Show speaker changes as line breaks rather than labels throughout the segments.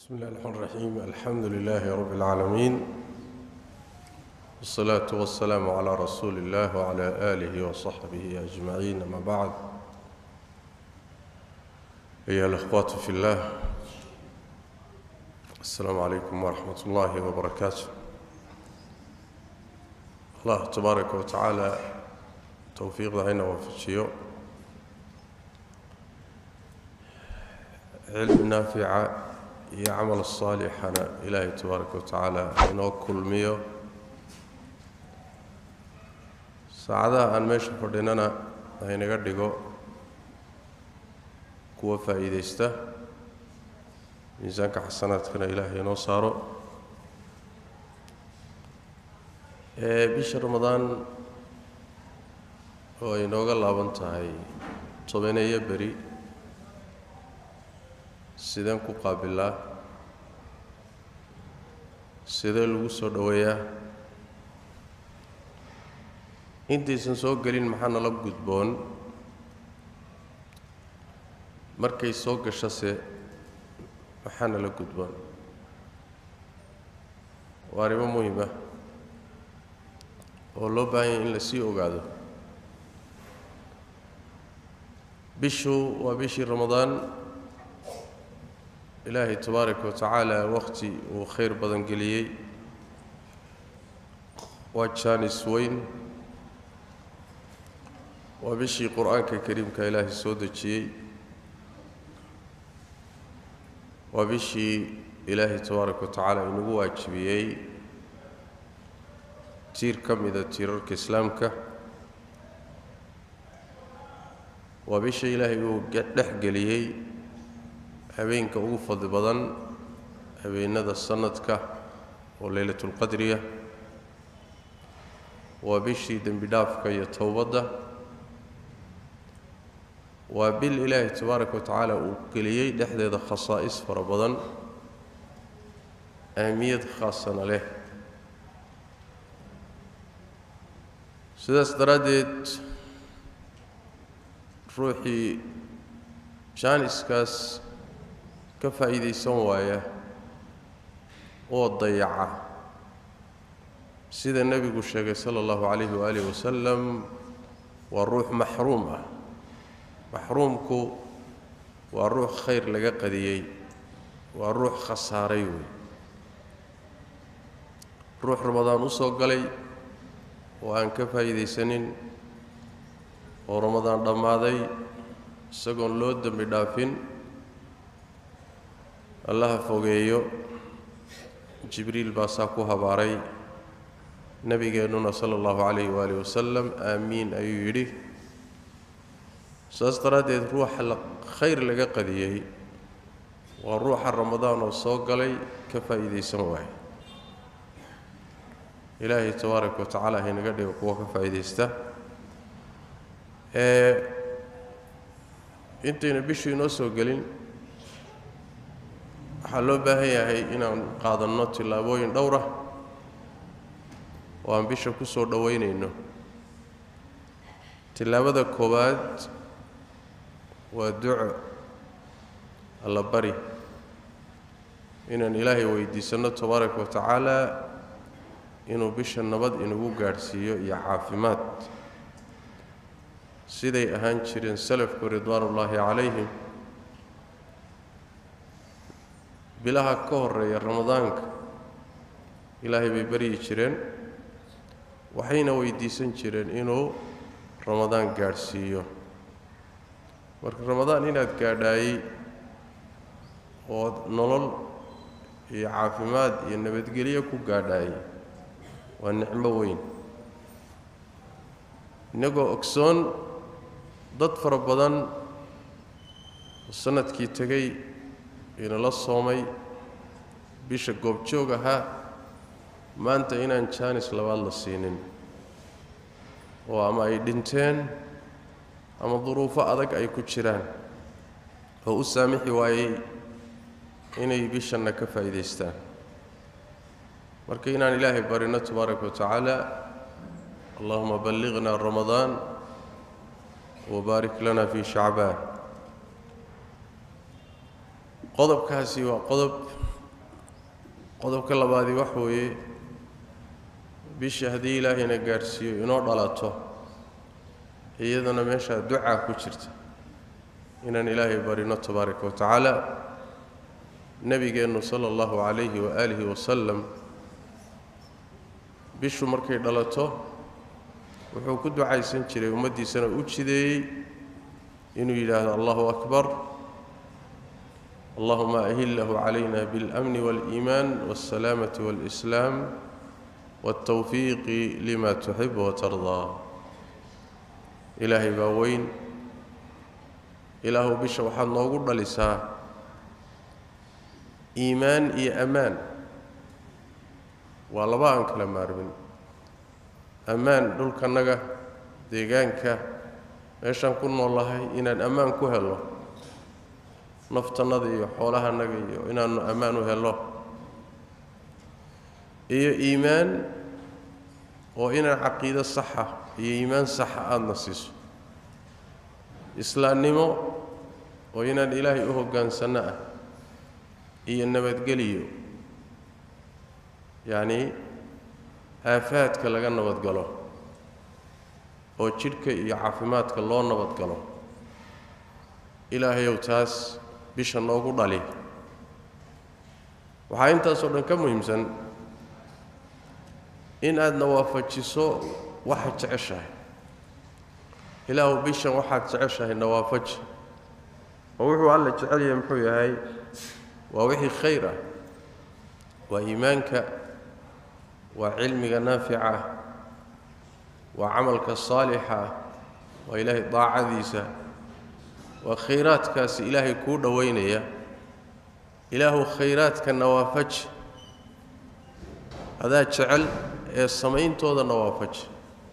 بسم الله الرحمن الرحيم الحمد لله رب العالمين والصلاة والسلام على رسول الله وعلى آله وصحبه أجمعين أما بعد أيها الأخوات في الله السلام عليكم ورحمة الله وبركاته الله تبارك وتعالى توفيق هنا وفجيو علم نافع iyo camal saalixana ilaahay tabaaraka wa tacaala inoo kulmiyo saacadaha aan meesha fadhinana haynaga dhigo kuwa faa'iidaysta miisaanka xasanaadkana ilaahay inoo saaro ee bisha ramadaan oo ay inooga laaban tahay tobaneeyo beri sideen ku qaabilaa sidee lagu soo dhoweeyaa intaysan soo gelin maxaa nala gudboon markay soo gashase maxaa nala gudboon waa arrimo muhima oo loo baahan yahay in la sii ogaado bishu waa bishii ramadaan ilaahay tabaaraka wa tacaala wakhti uu khayr badan geliyey waa jaanis weyn waa bishii qur-aanka kariimka ilaahay soo dejiyey waa bishii ilaahay tabaaraka wa tacaala inagu waajibiyey tiir ka mida tiirarka islaamka waa bisha ilaahay uu dhex geliyey habeenka ugu fadli badan habeenada sanadka oo leylatulqadriya waa bishii dembi dhaafka iyo towbadda waa bil ilaahay tabaaraka wa tacaala uu geliyey dhexdeeda khasaa'is fara badan ahmiyad khaasana leh sidaas daraaddeed ruuxii jaaniskaas ka faa'iidaysan waaya oo dayaca sida nebigu sheegay sala allahu calayhi waaalih wasalam waa ruux maxruum ah maxruumku waa ruux khayr laga qadiyey waa ruux khasaaray wey ruux ramadaan u soo galay oo aan ka faa'iidaysanin oo ramadaan dhammaaday isagoon loo dembi dhaafin allaha fogeeyo jibriil baa saa ku habaaray nebigeennuna sala allahu calayhi waaalih wasalam aamiin ayuu yidhi saas daraaddeed ruuxa la khayr laga qadiyey waa ruuxa ramadaan oo soo galay ka faa'iidaysan waaya ilaahay tabaaraka wa tacaala haynaga dhigo kuwa ka faa'iidaysta ee intayna bishu inoo soo gelin waxaa loo baahan yahay inaan qaadanno tillaabooyin dhowr ah oo aan bisha ku soo dhoweynayno tillaabada koowaad waa duco alla bari inaan ilaahay weydiisanno tabaaraka wa tacaala inuu bisha nabad inagu gaadhsiiyo iyo caafimaad siday ahaan jireen salafku ridwaanullaahi calayhim bilaha ka horeeya ramadaanka ilaahay bay baryi jireen waxayna weydiisan jireen inuu ramadaan gaadhsiiyo marka ramadaan inaad gaadhaayey ood nolol iyo caafimaad iyo nabadgelyo ku gaadhaayey waa nicmo weyn innagoo ogsoon dad fara badan oo sanadkii tegay inala soomay bisha goobjoog ahaa maanta inaan jaanis labaad la siinin oo ama ay dhinteen ama duruufo adag ay ku jiraan oo u saamixi waayey inay bishanna ka faa'iidaystaan marka inaan ilaahay barino tabaaraka wa tacaala allahuma balliqna ramadaan wabaarik lana fii shacbaan qodobkaasi waa qodob qodobka labaadii wax weeye bisha haddii ilaahayna gaadhsiiyo inoo dhalato iyadana meeshaa ducaa ku jirta inaan ilaahay barino tabaaraka wa tacaala nebigeennu sala allahu calayhi waaalihi wasalam bishu markay dhalato wuxuu ku ducaysan jiray ummaddiisana u jideeyey inuu yidhaahdo allahu akbar allahuma ahillahu calayna biاlamni waاliimaan waاlsalaamati waاlislaam waاltawfiiqi lima tuxib watardaa ilaahay baa weyn ilaahu bisha waxaad noogu dhalisaa iimaan iyo ammaan waa laba aan kala maarmin ammaan dhulkannaga deegaanka meeshaan ku noolahay inaan ammaan ku helo naftannada iyo xoolahannaga iyo inaannu ammaan u helo iyo iimaan oo inaan caqiido saxa iyo iimaan saxa aadana siiso islaamnimo oo inaan ilaahay u hoggaansanno ah iyo nabadgeliyo yacnii aafaadka laga nabadgalo oo jidhka iyo caafimaadka loo nabadgalo ilaahayow taas bisha noogu dhali waxaa intaasoo dhan ka muhiimsan in aadna waafajiso waxaad jeceshahay ilaahu bishan waxaad jeceshahay nawaafaji oo wuxuu alla jecel yahay muxuu yahay waa wixii khayr ah waa iimaanka waa cilmiga naafica ah waa camalka saalixa ah waa ilaahay daacadiisa waa khayraadkaasi ilaahay kuu dhowaynaya ilaahu khayraadka nawaafaji adaa jecel ee samayntooda nawaafaji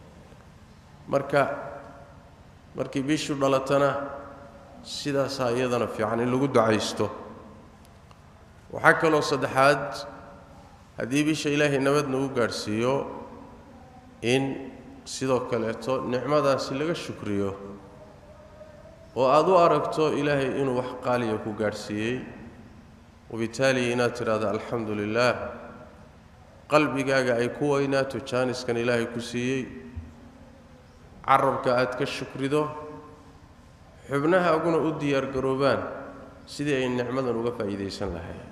marka markii bishu dhalatana sidaasaa iyadana fiican in lagu ducaysto waxaa kaloo saddexaad haddii bisha ilaahay nabadna u gaadhsiiyo in sidoo kaleeto nicmadaasi laga shukriyo oo aad u aragto ilaahay inuu wax qaaliya ku gaadhsiiyey wabitaali inaad tidhahdo alxamdu lilaah qalbigaaga ay ku weynaato jaaniskan ilaahay ku siiyey carabka aad ka shukrido xubnahaaguna u diyaargaroobaan sidii ay nicmadan uga faa'iidaysan lahayn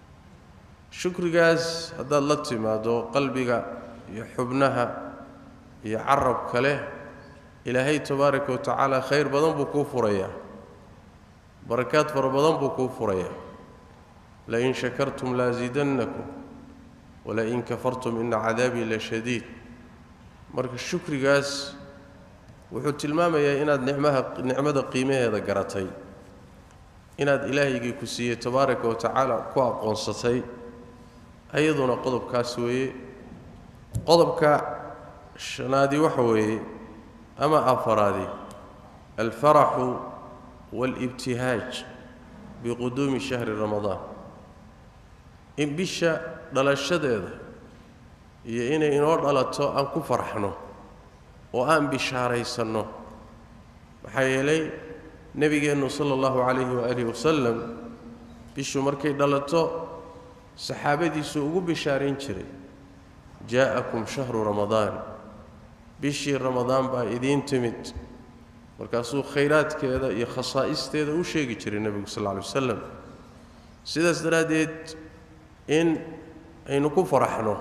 shukrigaas haddaad la timaaddo qalbiga iyo xubnaha iyo carabka leh ilaahay tabaaraka wa tacaala khayr badan buu kuu furayaa barakaad fara badan buu kuu furayaa lain shakartum laasiidannakum walain kafartum ina cadaabii la shadiid marka shukrigaas wuxuu tilmaamayaa inaad nicmaha nicmada qiimaheeda garatay inaad ilaahaygii ku siiyey tabaaraka wa tacaala ku aqoonsatay ayaduna qodobkaas weeye qodobka shanaadii waxa weeye ama afaraadii alfaraxu waalibtihaaj biquduumi shahri ramadaan in bisha dhalashadeeda iyo inay inoo dhalato aan ku farxno oo aan bishaaraysanno maxaa yeelay nebigeennu sala allahu calayhi waaalihi wasalam bishu markay dhalato saxaabadiisu ugu bishaarayn jiray jaa'akum shahru ramadaan bishii ramadaan baa idiin timid markaasuu khayraadkeeda iyo khasaa'isteeda u sheegi jiray nebigu sal alla lay wasalam sidaas daraaddeed in aynu ku faraxno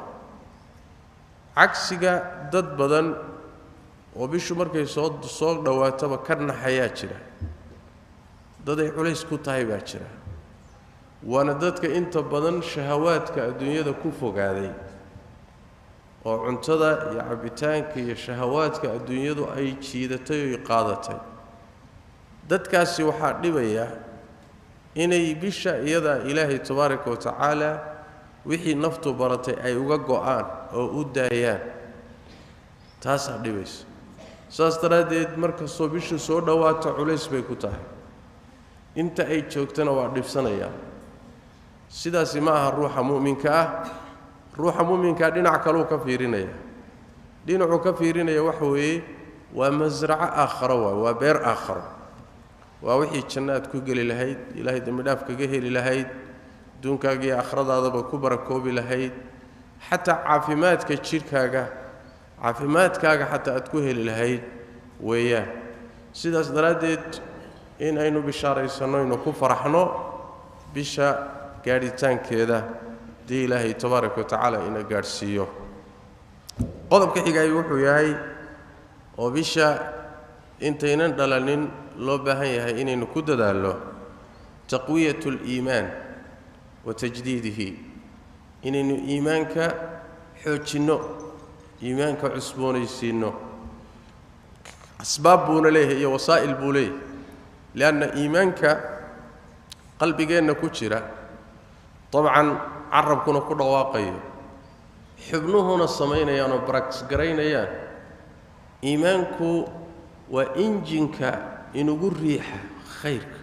cagsiga dad badan oo bishu markay soo soo dhowaataba ka naxayaa jira dad ay culays ku tahay baa jira waana dadka inta badan shahawaadka adduunyada ku fogaaday oo cuntada iyo cabbitaanka iyo shahawaadka adduunyadu ay jiidatay oy qaadatay dadkaasi waxaa dhibaya inay bisha iyadaa ilaahay tabaaraka wa tacaala wixii naftu baratay ay uga go'aan oo u daayaan taasaa dhibaysa saas daraaddeed markastoo bishu soo dhowaato culays bay ku tahay inta ay joogtana waa dhibsanayaan sidaasi ma aha ruuxa mu'minka ah ruuxa mu'minkaa dhinac kaluu ka fiirinaya dhinacuu ka fiirinaya waxa weeye waa masraco aakharo waay waa beer aakharo waa wixii janno aad ku geli lahayd ilaahay dembi dhaaf kaga heli lahayd adduunkaaga iyo akhradaadaba ku barakoobi lahayd xataa caafimaadka jidhkaaga caafimaadkaaga xataa aad ku heli lahayd weeyaan sidaas daraaddeed in aynu bishaaraysanno aynu ku faraxno bisha gaadhitaankeeda dii ilaahay tabaaraka wa tacaala ina gaadhsiiyo qodobka xigaay wuxuu yahay oo bisha intaynan dhalanin loo baahan yahay inaynu ku dadaallo taqwiyat اliimaan wa tajdiidihi inaynu iimaanka xoojinno iimaanka cusboonaysiinno asbaab buuna leeyahay iyo wasaa'il buu leeyahay lianna iimaanka qalbigeenna ku jira dabcan carabkuna ku dhawaaqayo xubnuhuna samaynayaan oo baraktis garaynayaan iimaanku waa injinka inugu riixa khayrka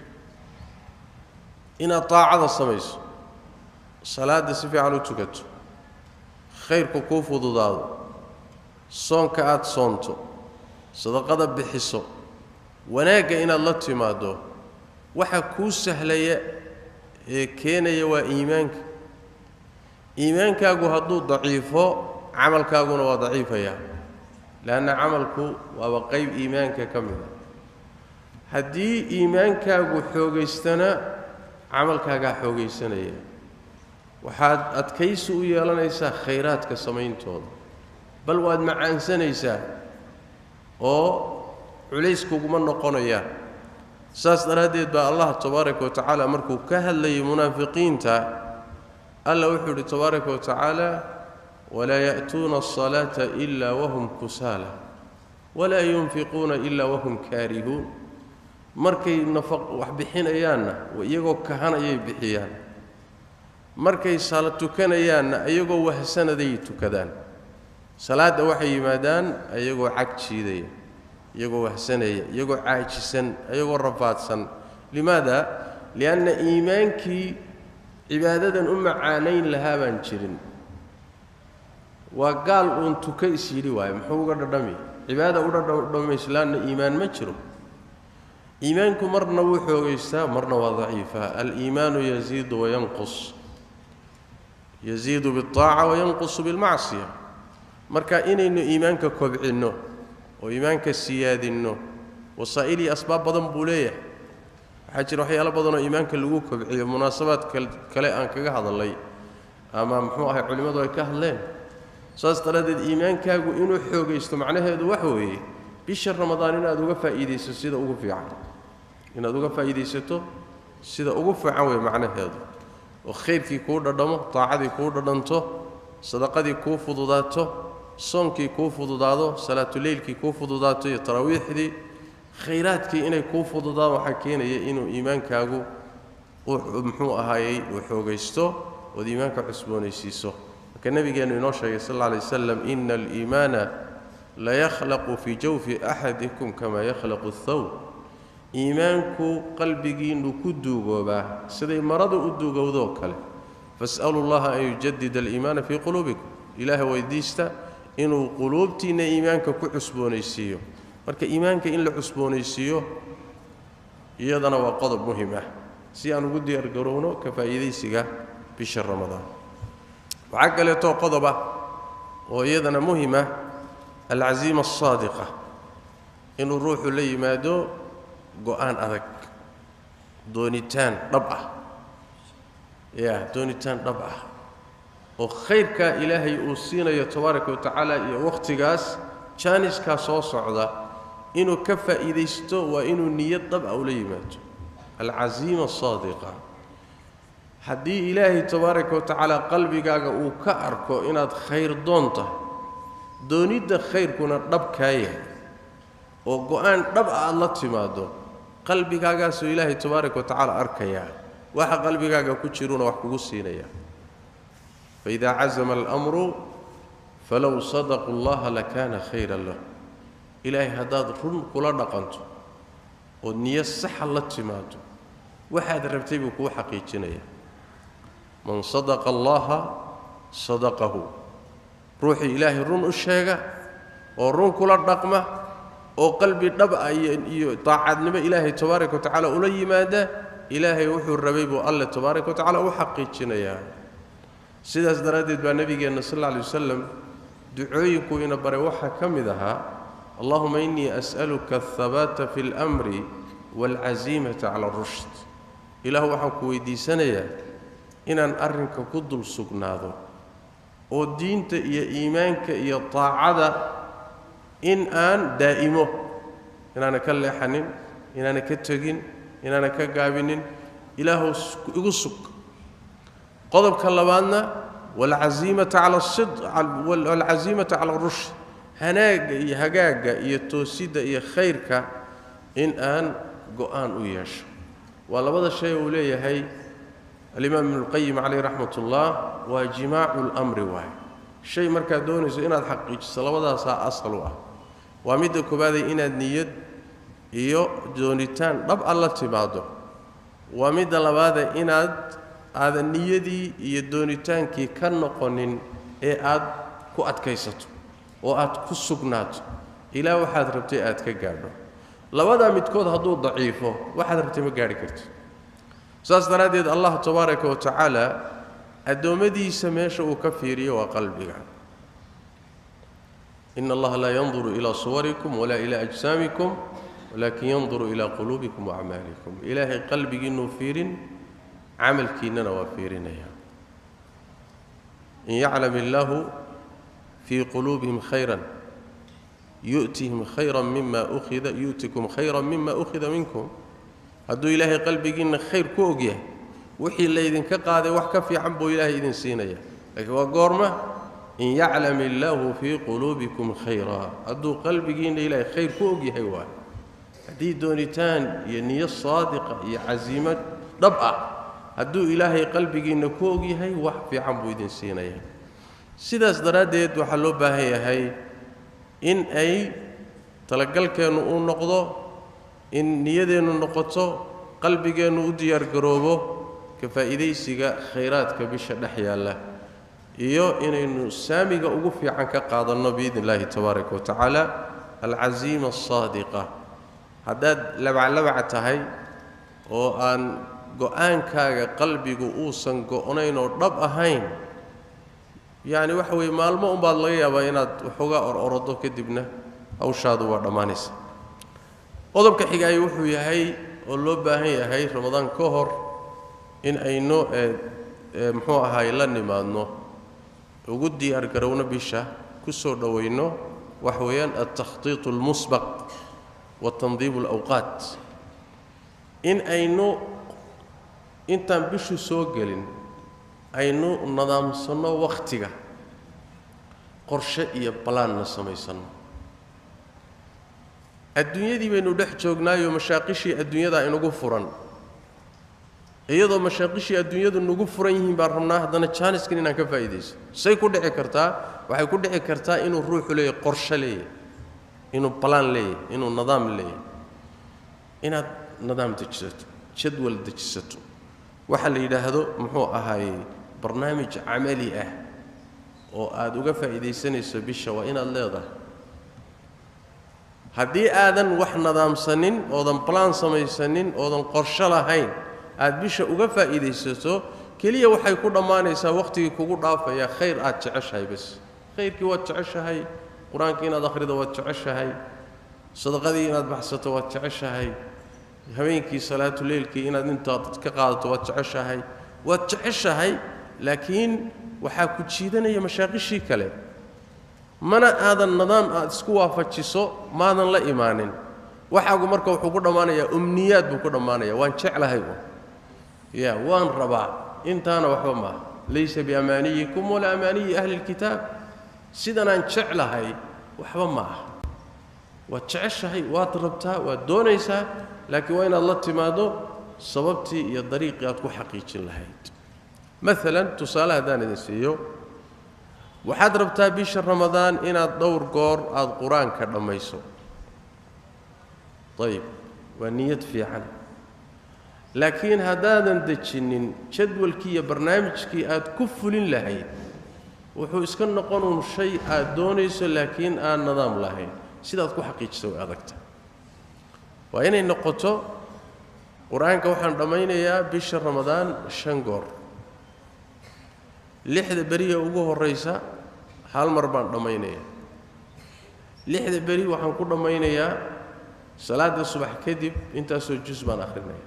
inaad daacada samayso salaadda si fiican u tukato khayrku kuu fududaado soonka aada soonto sadaqada bixiso wanaagga inaad la timaaddo waxa kuu sahlaya ee keenaya waa iimaanka iimaankaagu hadduu daciifo camalkaaguna waa daciifayaa leanna camalku waaba qayb iimaanka ka mid a haddii iimaankaagu xoogaystana camalkaagaa xoogaysanaya waxaad adkaysi u yeelanaysaa khayraadka samayntooda bal waad macaansanaysaa oo culays kuguma noqonayaan saas daraaddeed baa allah tabaaraka wa tacaala markuu ka hadlayay munaafiqiinta alla wuxuu yidhi tabaaraka wa tacaala walaa ya'tuuna asalaata ila wahum kusaala walaa yunfiquuna ila wahum kaarihuun markay nafaq wax bixinayaanna iyagoo kahanayay bixiyaan markay sala tukanayaanna iyagoo wahsanaday tukadaan salaadda waxay yimaadaan iyagoo cag jiidaya iyagoo wahsanaya iyagoo caajisan iyagoo rafaadsan limaada lianna iimaankii cibaadadan u macaanayn lahaa baan jirin waa gaal uun tuka is yidhi waaye muxuu uga dhadhami cibaada u dhadhamayslaanna iimaan ma jiro iimaanku marna wuu xoogaystaa marna waa daciifa aliimaanu yaziidu wayanqus yaziidu biاlطaaca wayanqusu bilmacsiya marka inaynu iimaanka kobcinno oo iimaanka siyaadinno wasaa'il iyo asbaab badan buu leeyahay waxaa jira waxyaalo badanoo iimaanka lagu kobciyo munaasabaad kale aan kaga hadalnay ama muxuu ahay culimmadu ay ka hadleen saas daraaddeed iimaankaagu inuu xoogaysto macnaheedu waxa weeye bisha ramadaan inaad uga faa'iidayso sida ugu fiican inaad uga faa'iidaysato sida ugu fiican wey macnaheedu oo khayrkii kuu dhadhamo daacadii kuu dhadhanto sadaqadii kuu fududaato soonkii kuu fududaado salaatuleylkii kuu fududaato iyo taraawiixdii khayraadkii inay kuu fududaan waxaa keenaya inuu iimaankaagu muxuu ahaayey uu xoogaysto ood iimaanka cusboonaysiiso marka nebigeennu inoo sheegay sal alla alay wasalam ina aliimaana layakhlaqu fii jawfi axadikum kama yakhlaqu athawb iimaanku qalbigiinnu ku duugoobaa siday marada u duugowdoo kale fas'alu llaha an yujadida aliimaana fii quluubikum ilaaha weydiista inuu quluubtiinna iimaanka ku cusboonaysiiyo marka iimaanka in la cusboonaysiiyo iyadana waa qodob muhim ah si aan ugu diyaargarowno ka faa'iidaysiga bisha ramadaan waxaa kaleetoo qodob ah oo iyadana muhima alcaziima alsaadiqa inuu ruuxu la yimaado go-aan adag doonitaan dhab ah ya doonitaan dhab ah oo khayrkaa ilaahay uu siinayo tabaaraka wa tacaala iyo wakhtigaas jaaniskaa soo socda inuu ka faa'iidaysto waa inuu niyad dhab ah ula yimaado alcaziima asaadiqa haddii ilaahay tabaaraka wa tacaala qalbigaaga uu ka arko inaad khayr doon tahay doonidda khayrkuna dhab kaa yahay oo go-aan dhab ah aad la timaaddo qalbigaagaasuu ilaahay tabaaraka wa tacaala arkayaa waxa qalbigaaga ku jiruuna wax kugu siinayaa faidaa cazama alamru falow sadaquu llaha lakaana khayran lahu ilaahay haddaad run kula dhaqanto ood niyo saxa la timaado waxaad rabtay buu kuu xaqiijinayaa man sadaqa allaha sadaqahu ruuxii ilaahay run u sheega oo run kula dhaqma oo qalbi dhab ah iyo daacadnimo ilaahay tabaaraka wa tacaala ula yimaada ilaahay wuxuu rabay buu alle tabaaraka wa tacala u xaqiijinayaa sidaas daraaddeed baa nebigeenna sal alla alay wasalam ducooyinku ina baray waxaa ka mid ahaa allahuma innii as'aluka alhabaata fi اlmri waalcasiimata cala arushd ilaahu waxaan ku weydiisanayaa inaan arrinka ku dul sugnaado oo diinta iyo iimaanka iyo taacada in aan daa'imo inaana ka leexanin inaana ka tegin inaana ka gaabinin ilaahu igu sug qodobka labaadna waalcasiimata cala asid waalcasiimata cala arushd hanaagga iyo hagaagga iyo toosidda iyo khayrka in aan go-aan u yeesho waa labada shay uu leeyahay alimaam ibnuulqayim caleyh raxmat ullah waa jimaacu lmri waay shay markaad doonayso inaad xaqiijiso labadaasaa asal u ah waa midda koobaadee inaad niyad iyo doonitaan dhab a la timaado waa midda labaadee inaad aadan niyadii iyo doonitaankii ka noqonin ee aad ku adkaysato oo aad ku sugnaato ilaa waxaad rabtay aad ka gaadho labadaa midkood hadduu daciifo waxaad rabtay ma gaadhi karti saas daraaddeed allah tabaaraka wa tacaala addoommadiisa meesha uu ka fiiriyo waa qalbiga ina allaha laa yanduru ilaa suwarikum walaa ilaa ajsaamikum walaakin yanduru ilaa quluubikum waacmaalikum ilaahay qalbigiinuu fiirin camalkiinnana waa fiirinaya in yaclam illaahu fii quluubihim khayran yu'tihim khayran mima ukhida yu'tikum khayran mima ukhida minkum hadduu ilaahay qalbigiinna khayr ku ogyahay wixii laydinka qaaday wax ka fiican buu ilaahay idin siinaya laakiin waa goorma in yaclam illaahu fii quluubikum khayraa hadduu qalbigiinna ilaahay khayr ku ogyahay waay haddii doonitaan iyo niyo saadiqa iyo casiimad dhab ah hadduu ilaahay qalbigiinna ku ogyahay wax fiican buu idin siinaya sidaas daraaddeed waxaa loo baahan yahay in ay talagalkeennu uu noqdo in niyadeennu noqoto qalbigeennu u diyaargaroobo ka faa'iidaysiga khayraadka bisha dhex yaalla iyo inaynu saamiga ugu fiican ka qaadanno biidni illaahi tabaaraka wa tacaala alcasiima asaadiqa haddaad labaclabac tahay oo aan go-aankaaga qalbigu uusan go-nayn oo dhab ahayn yacni waxa weeye maalmo unbaad laga yaabaa inaad waxoogaa or orodo kadibna hawshaadu waa dhammaanaysa qodobka xigaay wuxuu yahay oo loo baahan yahay ramadaan ka hor in aynu muxuu ahaay la nimaadno ugu diyaar garowno bisha ku soo dhowayno waxa weeyaan altakhtiiط اlmusbaq wa tandiib اlawqaat in aynu intaan bishu soo gelin aynu nadaamsanno wakhtiga qorshe iyo balaanna samaysanno adduunyadii baynu dhex joognaayo mashaaqishii adduunyada inagu furan iyadoo mashaaqishii adduunyadu nagu furan yihiin baan rabnaa haddana jaaniskan inaan ka faa'iidayso say ku dhici kartaa waxay ku dhici kartaa inuu ruuxu leeyahy qorshe leeyahy inuu balaan leeyahy inuu nidaam leeyahy inaad nidaam dejisato jadwal dejisato waxa la yidhaahdo muxuu ahaayey barnaamij camali ah oo aad uga faa'iidaysanayso bisha waa inaad leedahay haddii aadan wax nidaamsanin oodan balaan samaysanin oodan qorsho lahayn aad bisha uga faa'iidaysato keliya waxay ku dhammaanaysaa wakhtigii kugu dhaafaya khayr aad jeceshahay bas khayrkii waad jeceshahay qur-aankii inaad akhrido waad jeceshahay sadaqadii inaad baxsato waad jeceshahay habeenkii salaatuleylkii inaad intaad ka qaadato waad jeceshahay waad jeceshahay laakiin waxaa ku jiidanaya mashaaqishii kale mana aadan nidaam aad isku waafajiso maadan la imaanin waxaagu marka wuxuu ku dhammaanayaa umniyaad buu ku dhammaanaya waan jeclahay ya waan rabaa intaana waxba maaha laysa biamaaniyikum walaa amaaniyi ahli lkitaab sidanaan jeclahay waxba ma aha waad jeceshahay waad rabtaa waad doonaysaa laakiin waa inaad la timaado sababtii iyo dariiqii aad ku xaqiijin lahayd maalan tusaale haddaan idin siiyo waxaad rabtaa bisha ramadaan inaad dhowr goor aada qur-aanka dhammayso ayib waa niyad fiican laakiin haddaadan dejinnin jadwalkii iyo barnaamijkii aad ku fulin lahayd wuxuu iska noqonuun shay aad doonayso laakiin aan nidaam lahayn sidaad ku xaqiijisa way adagta waa inay noqoto qur-aanka waxaan dhammaynayaa bisha ramadaan shan goor lixda beriya ugu horraysa hal mar baan dhammaynayaa lixda beri waxaan ku dhammaynayaa salaada subax kadib intaasoo jus baan akhrinaya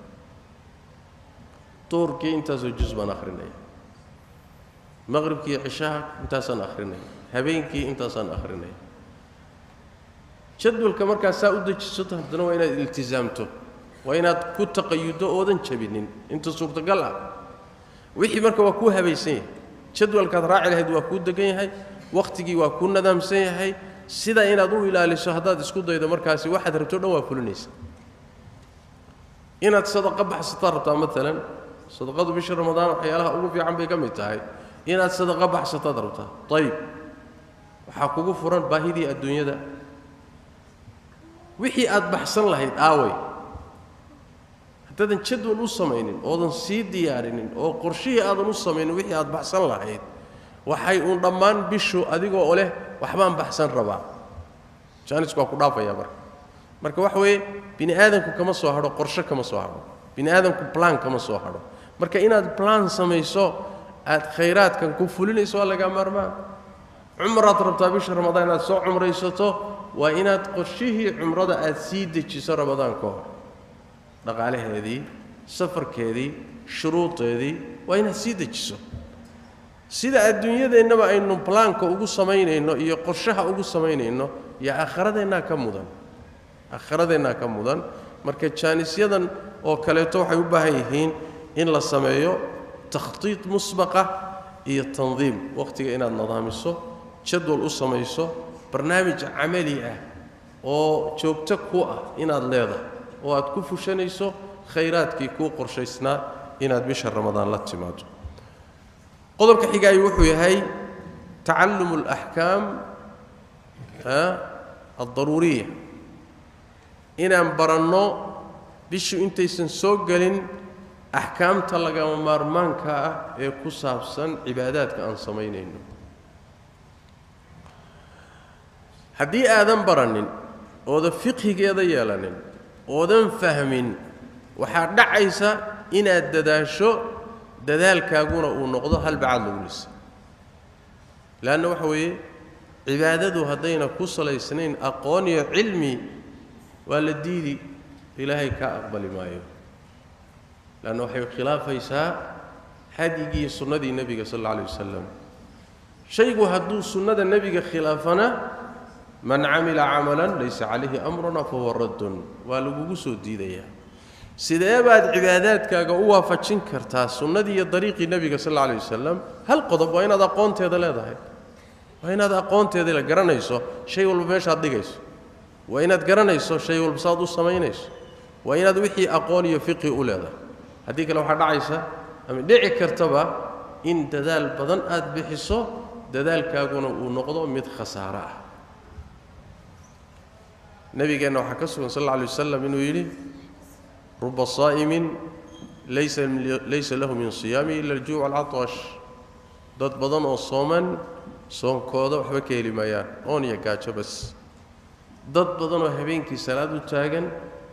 duurkii intaasoo jus baan akhrinaya maqribkii cishaha intaasaan akhrinaya habeenkii intaasaan akhrinaya jadwalka markaa saa u dejisato haddana waa inaad iltisaamto waa inaad ku taqayudo oodan jabinin inta suurtagal ah wixii marka waa kuu habaysan yahay jadwalkaad raaci lahayd waa kuu degan yahay wakhtigii waa kuu nadaamsan yahay sida inaad u ilaaliso haddaad isku daydo markaasi waxaad rabto dhan waa fulinaysa inaad sadaqa baxsataa rabtaa maalan sadaqadu bisha ramadaan waxyaalaha ugu fiican bay ka mid tahay inaad sadaqa baxsataad rabtaa ayib waxaa kugu furan baahidii adduunyada wixii aad baxsan lahayd aaway haddaadan jadwal u samaynin oodan sii diyaarinin oo qorshihii aadan u samaynin wixii aad baxsan lahayd waxay uun dhammaan bishu adigoo leh waxbaan baxsan rabaa jaanisku waa ku dhaafaya marka marka waxa weeye bini aadamku kama soo hadho qorshe kama soo hadho bini aadamku plan kama soo hadho marka inaad plan samayso aad khayraadkan ku fulinayso waa lagaa maarmaan cumraad rabtaa bisha ramadaan inaad soo cumraysato waa inaad qorshihii cumrada aad sii dejiso ramadaan ka hor dhaqaalaheedii safarkeedii shuruudeedii waa inaad sii dejiso sida adduunyadeennaba aynu plaanka ugu samaynayno iyo qorshaha ugu samaynayno iyo aakhiradeenaa ka mudan aakhiradeenaa ka mudan marka jaanisyadan oo kaleeto waxay u baahan yihiin in la sameeyo takhtiid musbaqa iyo tandiim wakhtiga inaad nidaamiso jadwal u samayso barnaamij camali ah oo joogto ku ah inaad leedahay oo aad ku fushanayso khayraadkii kuu qorshaysnaa inaad bisha ramadaan la timaado qodobka xigaay wuxuu yahay tacalumu alaxkaam aldaruuriya inaan baranno bishu intaysan soo gelin axkaamta lagama maarmaanka ah ee ku saabsan cibaadaadka aan samaynayno haddii aadan baranin oodan fiqhigeeda yeelanin oodan fahmin waxaa dhacaysa inaad dadaasho dadaalkaaguna uu noqdo hal bacaad lagu lisa leanna waxa weeye cibaadadu haddayna ku salaysnayn aqoon iyo cilmi waa la diidi ilaahay kaa aqbali maayo leanna waxay khilaafaysaa hadyigii sunnadii nebiga sal alla alay wasalam shaygu hadduu sunnada nebiga khilaafana man camila camalan laysa calayhi amruna fahuwa raddun waa lagugu soo diidayaa sidee baad cibaadaadkaaga u waafajin kartaa sunnadii iyo dariiqii nebiga sal alla alay wasalam hal qodob waa inaad aqoonteeda leedahay waa inaad aqoonteeda la garanayso shay walba meeshaad dhigayso waa inaad garanayso shay walba saad u samaynayso waa inaad wixii aqoon iyo fiqhi u leedahay haddii kale waxaa dhacaysa ama dhici kartaba in dadaal badan aad bixiso dadaalkaaguna uu noqdo mid khasaaro ah nabigeenna waxaa ka sugan sal alla alay wasalam inuu yidhi ruba saa'imin laysa laysa lahu min siyaami ila aljuuc alcatash dad badan oo sooman soonkooda waxba ka heli maayaan oon iyo gaajo bas dad badan oo habeenkii salaad u taagan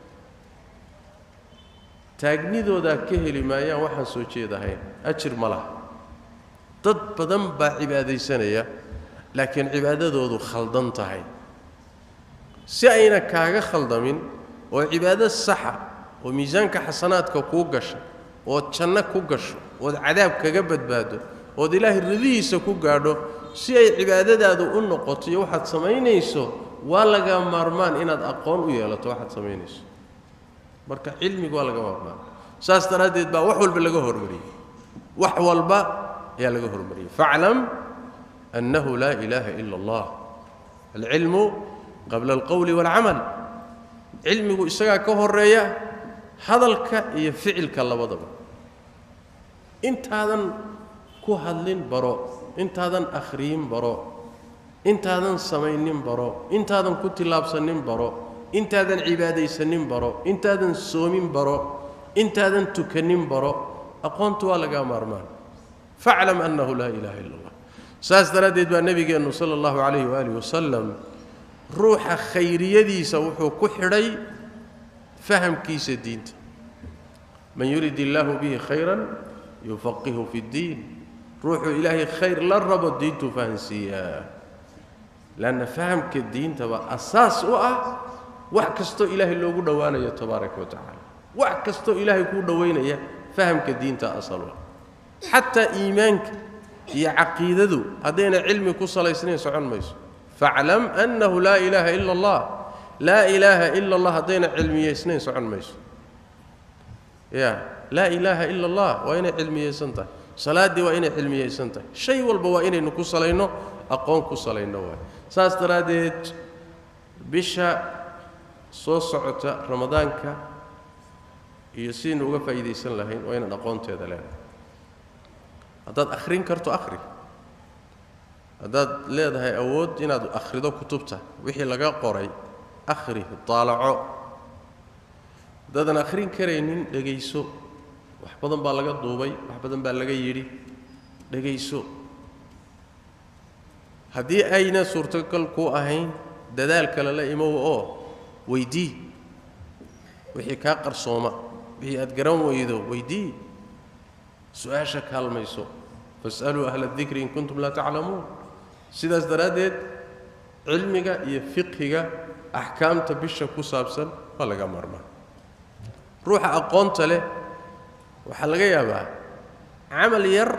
taagnidoodaa ka heli maayaan waxaan soo jeedahayn ajir ma laha dad badan baa cibaadaysanaya laakiin cibaadadoodu khaldan tahay si ayna kaaga khaldamin oo cibaado saxa oo miisaanka xasanaadka kuu gasha ood janno ku gasho ood cadaab kaga badbaado ood ilaahay ridihiisa ku gaadho si ay cibaadadaadu u noqoto iyo waxaad samaynayso waa laga maarmaan inaad aqoon u yeelato waxaad samaynayso marka cilmigu waa laga maarmaan saas daraaddeed baa wax walba laga hormariyey wax walba ayaa laga hormariyey faclam annahu laa ilaaha ila allah alcilmu qabla alqowli waalcamal cilmigu isagaa ka horeeya hadalka iyo ficilka labadaba intaadan ku hadlin baro intaadan akhriyin baro intaadan samaynin baro intaadan ku tillaabsanin baro intaadan cibaadaysanin baro intaadan soomin baro intaadan tukanin baro aqoontu waa lagaa maarmaan faclam annahu laa ilaaha illa allah saas daraaddeed baa nebigeennu sala allahu calayhi waaalih wasalam ruuxa khayriyadiisa wuxuu ku xidhay fahamkiisa diinta man yurid illaahu bihi khayran yufaqihu fi ddiin ruuxuu ilaahay khayr la rabo diintuu fahansiiyaa lanna fahamka diintaba asaas u ah wax kastoo ilaahay loogu dhowaanayo tabaaraka wa tacaala wax kastoo ilaahay kuu dhowaynaya fahamka diinta asal u ah xataa iimaanka iyo caqiidadu haddayna cilmi ku salaysnayn socon mayso faclam annahu laa ilaaha ila allah laa ilaaha ila allah haddayna cilmiyaysnayn socon mayso ya laa ilaaha ila allah waa inay cilmiyaysan tahay salaaddii waa inay cilmiyaysan tahay shay walba waa inaynu ku salayno aqoon ku salayno waay saas daraaddeed bisha soo socota ramadaanka iyo sidaynu uga faa'iidaysan lahayn waa inaan aqoonteeda leenahay haddaad akhrin karto akhri haddaad leedahay awood inaad akhrido kutubta wixii laga qoray akhri daalaco haddaadan akhrin karaynin dhegayso wax badan baa laga duubay wax badan baa laga yidhi dhegayso haddii ayna suurtogal ku ahayn dadaal kale la imow oo weydii wixii kaa qarsooma wixii aad garan weydo weydii su-aasha kaalmayso fas'aluu ahla dikri in kuntum laa taclamuun sidaas daraaddeed cilmiga iyo fiqhiga axkaamta bisha ku saabsan waa laga maarmaa ruuxa aqoonta leh waxaa laga yaabaa camal yar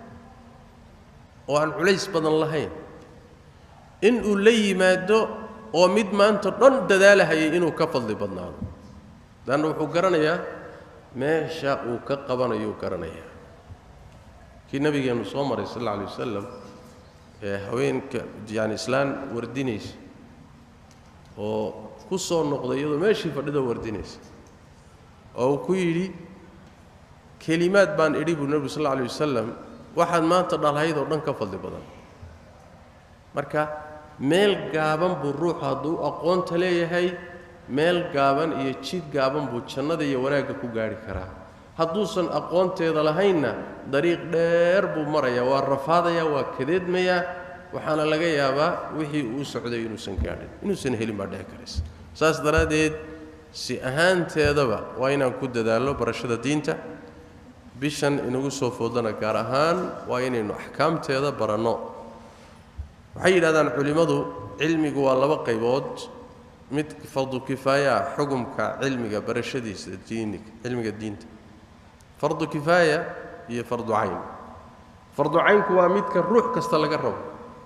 oo aan culays badan lahayn in uu la yimaado oo mid maanta dhan dadaalahayay inuu ka fadli badnaado leanna wuxuu garanayaa meesha uu ka qabanayuu garanayaa kii nabigeennu soo maray sal alla alay wasalam ee haweenka yaani islaan wardinaysa oo ku soo noqday iyadoo meeshii fadhidoo wardinaysa oo uu ku yidhi kelimaad baan idhi buu nebigu sal alla alay wasalam waxaad maanta dhalhayd oo dhan ka fadli badan marka meel gaaban buu ruuxu hadduu aqoonta leeyahay meel gaaban iyo jid gaaban buu jannada iyo wanaagga ku gaadhi karaa hadduusan aqoonteeda lahaynna dariiq dheer buu marayaa waa rafaadayaa waa kadeedmayaa waxaana laga yaabaa wixii uu socday inuusan gaadhin inuusan helin baa dhici karaysa saas daraaddeed si ahaanteedaba waa inaan ku dadaallo barashada diinta bishan inagu soo foodana gaar ahaan waa inaynu axkaamteeda baranno waxay yidhahdaan culimmadu cilmigu waa laba qaybood mid fardu kifaaya ah xugumka cilmiga barashadiisa diiniga cilmiga diinta fardu kifaaya iyo fardu cayn fardu caynku waa midka ruux kasta laga rabo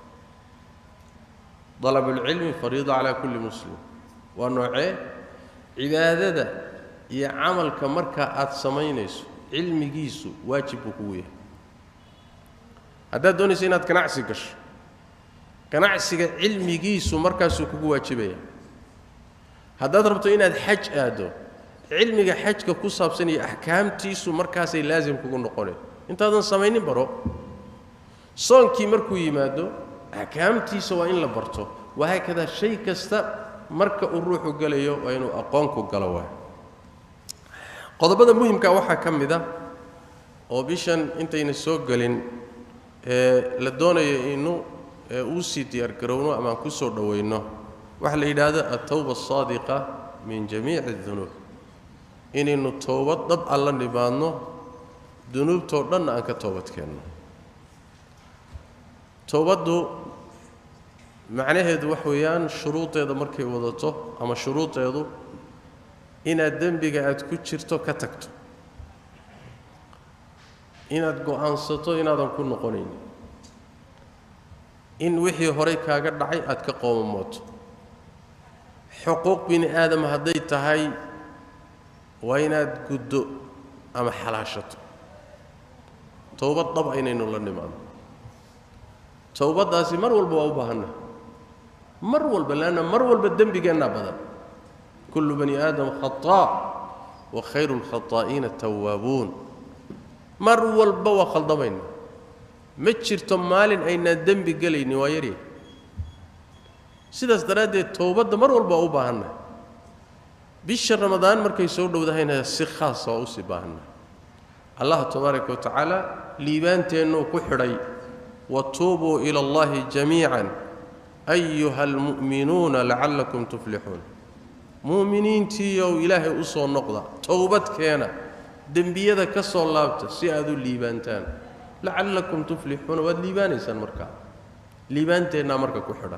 dalabulcilmi fariida calaa kulli muslim waa noocee cibaadada iyo camalka markaa aad samaynayso cilmigiisu waajib buu kugu yahay haddaad doonayso inaad ganacsi gasho ganacsiga cilmigiisu markaasuu kugu waajibaya haddaad rabto inaad xaj aaddo cilmiga xajka ku saabsan iyo axkaamtiisu markaasay laasim kugu noqoneen intaadan samaynin baro soonkii markuu yimaado axkaamtiisa waa in la barto wahaakadaa shay kasta marka uu ruuxu gelayo waa inuu aqoonku galo waay qodobada muhimka waxaa ka mid a oo bishan intayna soo gelin ee la doonayo inu uu sii diyaargarowno amaan ku soo dhowayno waxaa la yidhaahdo altawba asaadiqa min jamiici adunuub inaynu toobad dhab alla nimaadno dunuubtoo dhanna aan ka toobadkeenno towbaddu macnaheedu wax weeyaan shuruudeeda markay wadato ama shuruudeedu inaad dembiga aad ku jirto ka tagto inaad go'aansato inaadan ku noqonayn in wixii horay kaaga dhacay aad ka qoomamooto xuquuq bini aadam hadday tahay waa inaad guddo ama xalaashato towbad dhab aynaynu la nimaadno towbaddaasi mar walba waa u baahanna mar walba leanna mar walba dembigeennaa badan kullu bani aadam khataa wa khayru lkhataa'iina tawaabuun mar walba waa khaldamayna ma jirto maalin aynaan dembi gelaynin waa yarya sidaas daraaddeed towbadda mar walba waa u baahanna bisha ramadaan markay soo dhowdahayna si khaasa waa usii baahanna allah tabaaraka wa tacaala liibaanteennuu ku xidhay watuubuu ila allahi jamiican ayuha almu'minuuna lacallakum tuflixuun mu'miniintiiyow ilaahay u soo noqda towbad keena dembiyada ka soo laabta si aad u liibaantaan lacallakum tuflixuuna waad liibaanaysaan markaa liibaanteennaa marka ku xidhan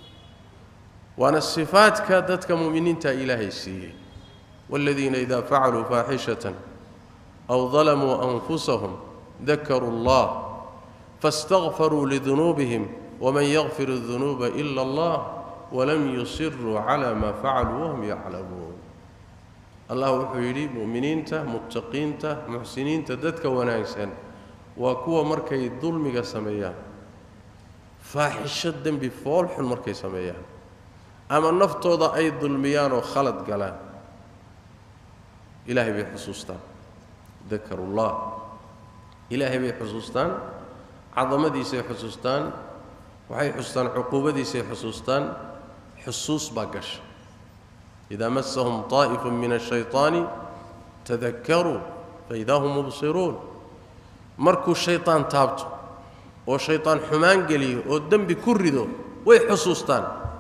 waana sifaadka dadka mu'miniinta ilaahay siiyey waaladiina idaa facaluu faaxishatan aw dalamuu anfusahum dakaruu allah faاstakfaruu lidunuubihim waman yakfir الdunuuba ila allah walam yusiruu cala maa facaluu wahum yaclamuun allah wuxuu yidhi mu'miniinta muttaqiinta muxsiniinta dadka wanaagsan waa kuwa markay dulmiga sameeyaan faaxisho dembi foolxun markay sameeyaan ama naftooda ay dulmiyaan oo khalad galaan ilaahay bay xusuustaan dakarullah ilaahay bay xusuustaan cadamadiisay xusuustaan waxay xusuustaan cuquubadiisay xusuustaan xusuus baa gasha idaa masahum طaa'ifu min الshayطaani tadakaruu faidaa hum mubsiruun markuu shayطaan taabto oo shayطaan xumaan geliyo oo dembi ku rido way xusuustaan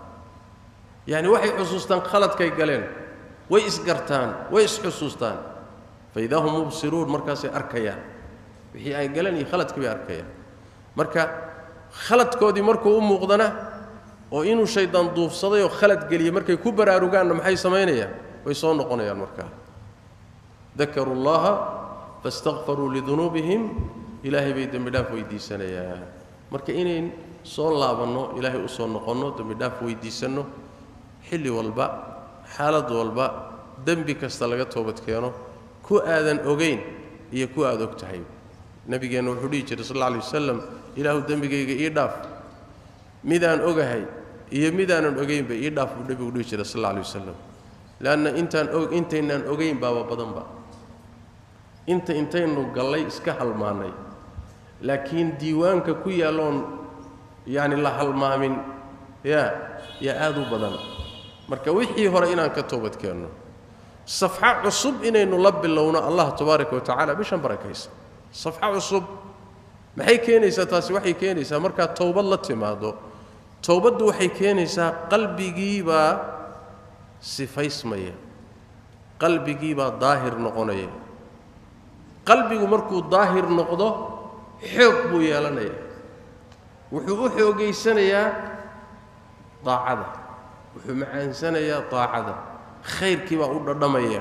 yacni waxay xusuustaan khaladkay galeen way isgartaan way isxusuustaan faidaa hum mubsiruun markaasay arkayaan wixii ay galeen iyo khaladkii bay arkayaan marka khaladkoodii markuu u muuqdana oo inuu shaydaan duufsaday oo khalad geliyey markay ku baraarugaanna maxay samaynayaan way soo noqonayaan markaa dakaruu llaha faاstakfaruu lidunuubihim ilaahay bay dembi dhaaf weydiisanayaan marka inayn soo laabanno ilaahay u soo noqonno dembi dhaaf weydiisanno xilli walba xaalad walba dembi kasta laga toobad keeno ku aadan ogayn iyo ku aad og tahay nabigeenna wuxuu dhihi jiray sal alla alay wasalam ilaahu dembigayga ii dhaaf midaan ogahay iyo midaanan ogaynba ii dhaaf buu nebigu dhihi jiray sal alla alay wasalam leanna intaan og intaynaan ogayn baaba badanba inta intaynu gallay iska halmaannay laakiin diiwaanka ku yaalloon yacni la halmaamin yaa yaa aad u badan marka wixii hore inaan ka toobad keenno safxo cusub inaynu la bilowno allah tabaaraka wa tacala bishan barakaysa safxo cusub maxay keenaysaa taasi waxay keenaysaa markaad towbad la timaado towbaddu waxay keenaysaa qalbigiibaa sifaysmaya qalbigiibaa daahir noqonaya qalbigu markuu daahir noqdo xoog buu yeelanayaa wuxuu u xoogaysanayaa daacada wuxuu macaansanayaa daacada khayrkii baa u dhadhamaya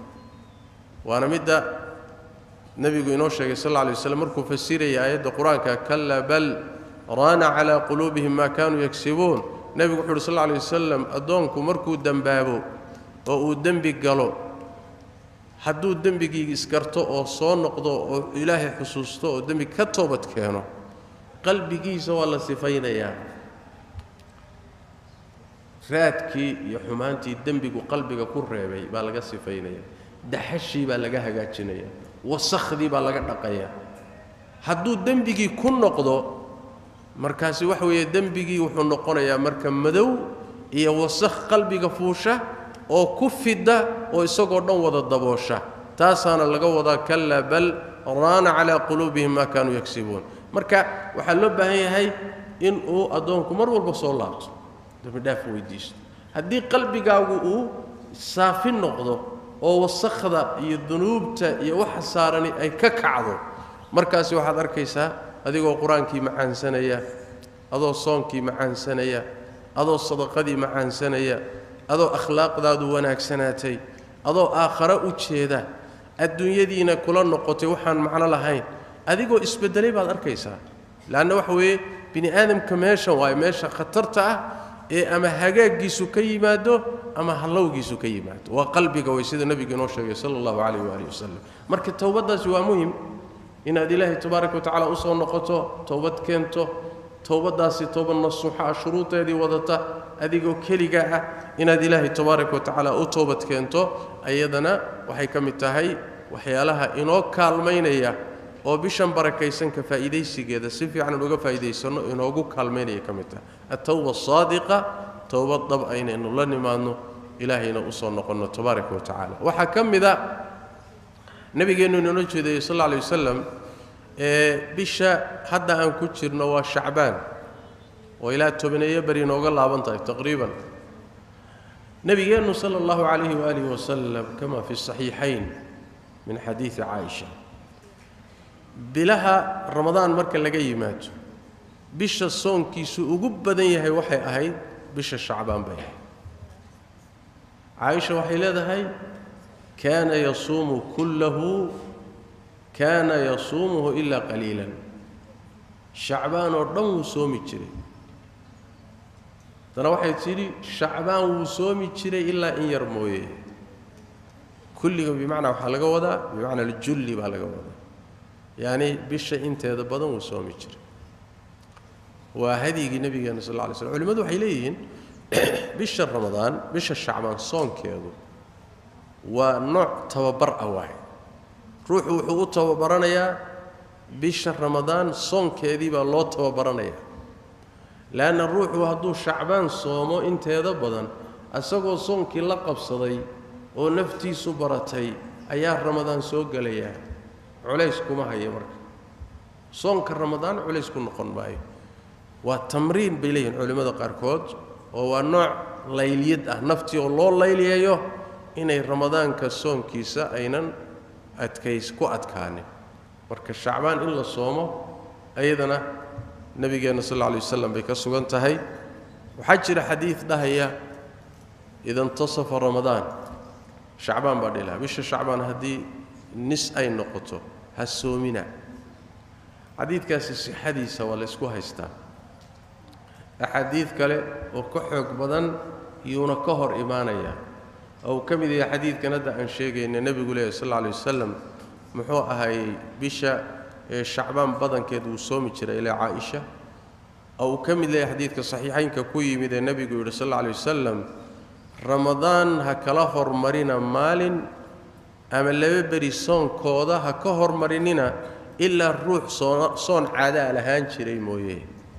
waana midda nebigu inoo sheegay sal alla alay waslam markuu fasiraya aayadda qur-aanka kalla bal raana calaa quluubihim maa kaanuu yagsibuun nebigu wuxu uhi sal alla alay wasalam addoonku markuu dembaabo oo uu dembi galo hadduu dembigii isgarto oo soo noqdo oo ilaahay xusuusto oo dembi ka toobad keeno qalbigiisa waa la sifaynayaa raadkii iyo xumaantii dembigu qalbiga ku reebay baa laga sifaynaya daxashii baa laga hagaajinaya wasakhdii baa laga dhaqaya hadduu dembigii ku noqdo markaasi waxa weeye dembigii wuxuu noqonayaa marka madow iyo wasakh qalbiga fuusha oo ku fidda oo isagoo dhan wada daboosha taasaana laga wadaa kallaa bal raana calaa quluubihim maa kaanuu yagsibuun marka waxaa loo baahan yahay in uu addoonku mar walba soo laabto dembidhaaf weydiisto haddii qalbigaagu uu saafi noqdo oo wasakhda iyo dunuubta iyo waxa saarani ay ka kacdo markaasi waxaad arkaysaa adigoo qur-aankii macaansanaya adoo soonkii macaansanaya adoo sadaqadii macaansanaya adoo akhlaaqdaadu wanaagsanaatay adoo aakhare u jeeda adduunyadiina kula noqotay waxaan macno lahayn adigoo isbeddelay baad arkaysaa leanna waxa weeye bini aadamka meeshan waayo meesha khatarta ah ee ama hagaaggiisu ka yimaado ama hallowgiisu ka yimaado waa qalbiga way sida nebigu inoo sheegay sala allahu calayh waalihi wasalam marka towbaddaasi waa muhim inaad ilaahay tabaaraka wa tacala u soo noqoto towbad keento towbaddaasi towbad nasuuxa ah shuruudeedii wadata adigoo keligaa ah inaad ilaahay tabaaraka wa tacaala u toobad keento ayadana waxay ka mid tahay waxyaalaha inoo kaalmaynaya oo bishan barakaysanka faa'iidaysigeeda si fiican uga faa'iidaysanno inoogu kaalmaynaya ka mid tahay attawba asaadiqa towbad dhab aynaynu la nimaadno ilaahayna u soo noqonno tabaaraka wa tacaala waxaa ka mida nabigeennu inoola jeedayey sal alla alay wasalam ee bisha hadda aan ku jirno waa shacbaan oo ilaa tobaneeyo beri inooga laaban tahay taqriiban nebigeennu sala allahu calayhi waalihi wasalam kama fi saxiixayn min xadiidi caaisha bilaha ramadaan marka laga yimaado bisha soonkiisu ugu badan yahay waxay ahayd bisha shacbaan bay ahayd caaisha waxay leedahay kaana yasuumu kullahu kaana yasuumuhu ilaa qaliilan shacbaan oo dhan wuu soomi jiray haddana waxay tidhi shacbaan wuu soomi jiray ilaa in yar mooye kulliga bimacnaa waxaa laga wadaa bimacnaa aljulli baa laga wadaa yacni bisha inteeda badan wuu soomi jiray waa hadyigii nabigeena sal alla lay slm culimmadu waxay leeyihiin bisha ramadaan bisha shacbaan soonkeedu waa nooc tababar ah waay ruuxu wuxuu u tababaranayaa bisha ramadaan soonkeedii baa loo tababaranayaa leanna ruuxu hadduu shacbaan soomo inteeda badan isagoo soonkii la qabsaday oo naftiisu baratay ayaa ramadaan soo gelayaa culays kuma haya marka soonka ramadaan culays ku noqon maayo waa tamriin bay leeyihin culimmada qaarkood oo waa nooc layliyad ah naftii oo loo layliyayo inay ramadaanka soonkiisa aynan adkays ku adkaanin marka shacbaan in la soomo ayadana nabigeenna sal alla alay wasalam bay ka sugan tahay waxaa jira xadiid dhahaya ida intasafa ramadaan shacbaan baa dhilaha bisha shacbaan haddii nis ay noqoto ha soomina xadiidkaasi sixadiisa waa la ysku haystaa axaadiid kale oo ka xoog badan iyuuna ka hor imaanaya oo uu ka mid yahay xadiidkan hadda aan sheegayna nebigu leehy sal alla alay wasalam muxuu ahaayey bisha ee shacbaan badankeed wuu soomi jiray ilaa caaisha oo uu ka mid leeyahay xadiidka saxiixaynka ku yimid ee nebigu yidhi sal alla alay wasalam ramadaan ha kala hormarina maalin ama laba beri soonkooda ha ka hormarinina ilaa ruux soon soon caadaa lahaan jiray mooye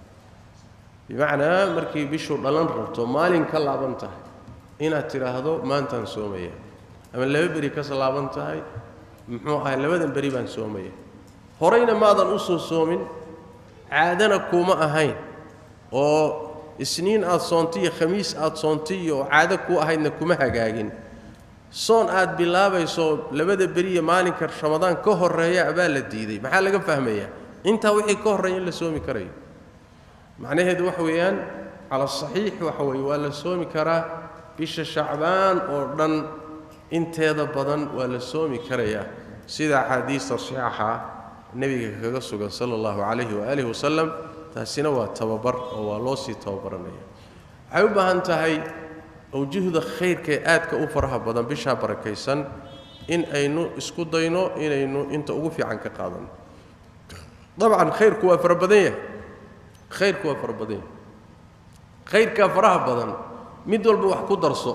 bimacnaa markii bishu dhalan rabto maalin ka laaban tahay inaad tidhaahdo maantaan soomaya ama laba beri kas laaban tahay muxuu ahay labadan beri baan soomaya horeyna maadan u soo soomin caadana kuuma ahayn oo isniin aad soontay iyo khamiis aad soontay iyo caado kuu ahaydna kuma hagaagin soon aad bilaabayso labada beriya maalinka ramadaan ka horreeya abaa la diiday maxaa laga fahmayaa intaa wixii ka horreeya in la soomi karayo macnaheedu waxa weeyaan cala saxiix waxa weeye waa la soomi karaa bisha shacbaan oo dhan inteeda badan waa la soomi karayaa sida axaadiista saxiixa nebiga kaga sugan sala allahu calayhi waaalihi wasalam taasina waa tababar oo waa loo sii tababaranaya waxay u baahan tahay awjuhda khayrkaee aadka u faraha badan bishaa barakaysan in aynu isku dayno inaynu inta ugu fiican ka qaadano dabcan khayrku waa fara badan yahay khayrku waa fara badan yahay khayrkaa faraha badan mid walba wax ku darso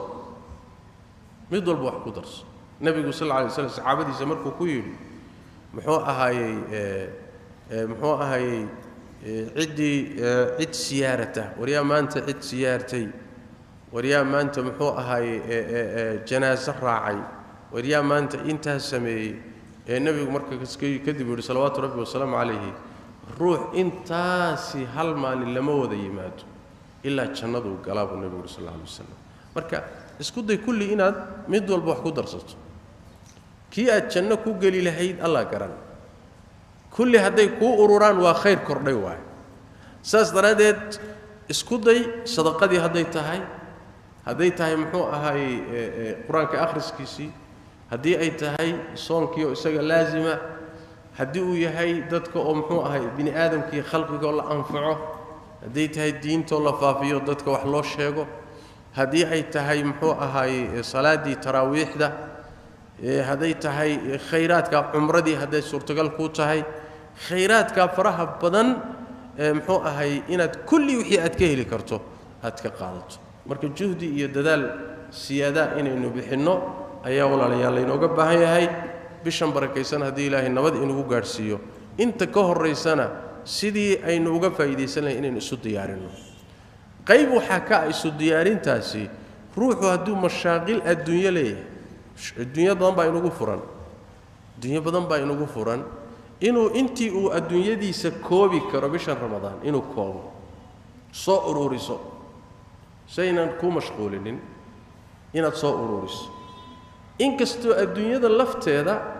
mid walba wax ku darso nebigu sal lla alay slam saxaabadiisa markuu ku yidhi muxuu ahaayey muxuu ahaayey ciddii cid siyaarata waryaa maanta cid siyaartay waryaa maanta muxuu ahaayey janaaso raacay waryaa maanta intaas sameeyey ee nebigu marka kadib yidhi salawaatu rabbi wasalaamu calayhi ruux intaasi hal maalin lama wada yimaado ilaa jannaduu galaa buu nebigu yidhi sal alla alay wasalam marka isku day kulli inaad mid walba wax ku darsato kii aad janno ku geli lahayd allah garan kulli hadday kuu ururaan waa khayr kordhay waayo saas daraaddeed isku day sadaqadii hadday tahay hadday tahay muxuu ahaayey qur-aanka akhriskiisii haddii ay tahay soonkii oo isaga laasima haddii uu yahay dadka oo muxuu ahay bini aadamkii khalqigaoo la anfaco hadday tahay diintoo la faafiyo dadka wax loo sheego haddii ay tahay muxuu ahaayey salaaddii taraawiixda hadday tahay khayraadka cumradii hadday suurtagal kuu tahay khayraadka faraha badan muxuu ahay inaad kulli wixii aad ka heli karto aad ka qaadato marka juhdi iyo dadaal siyaadaa inaynu bixinno ayaa walaalayaal laynooga baahan yahay bishan barakaysan haddii ilaahay nabad inugu gaadhsiiyo inta ka horraysana sidii aynu uga faa'iidaysan lahay inaynu isu diyaarinno qayb waxaa ka ah isu diyaarintaasi ruuxu hadduu mashaaqil adduunyo leeyahay adduunyo badan baa inugu furan adduunyo badan baa inugu furan inuu intii uu adduunyadiisa koobi karo bishan ramadaan inuu koobo soo ururiso saynan kuu mashquulinin inaad soo ururiso inkastoo adduunyada lafteeda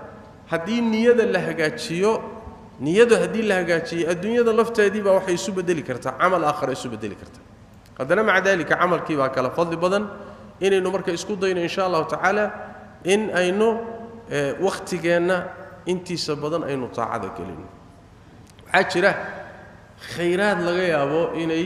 haddii niyada la hagaajiyo niyadu haddii la hagaajiyo adduunyada lafteedii baa waxay isu bedeli kartaa camal aakhara isu bedeli kartaa haddana maca daalika camalkii baa kala fadli badan inaynu marka isku dayno insha allahu tacaala in aynu wakhtigeenna intiisa badan aynu taacada gelino waxaa jira khayraad laga yaabo inay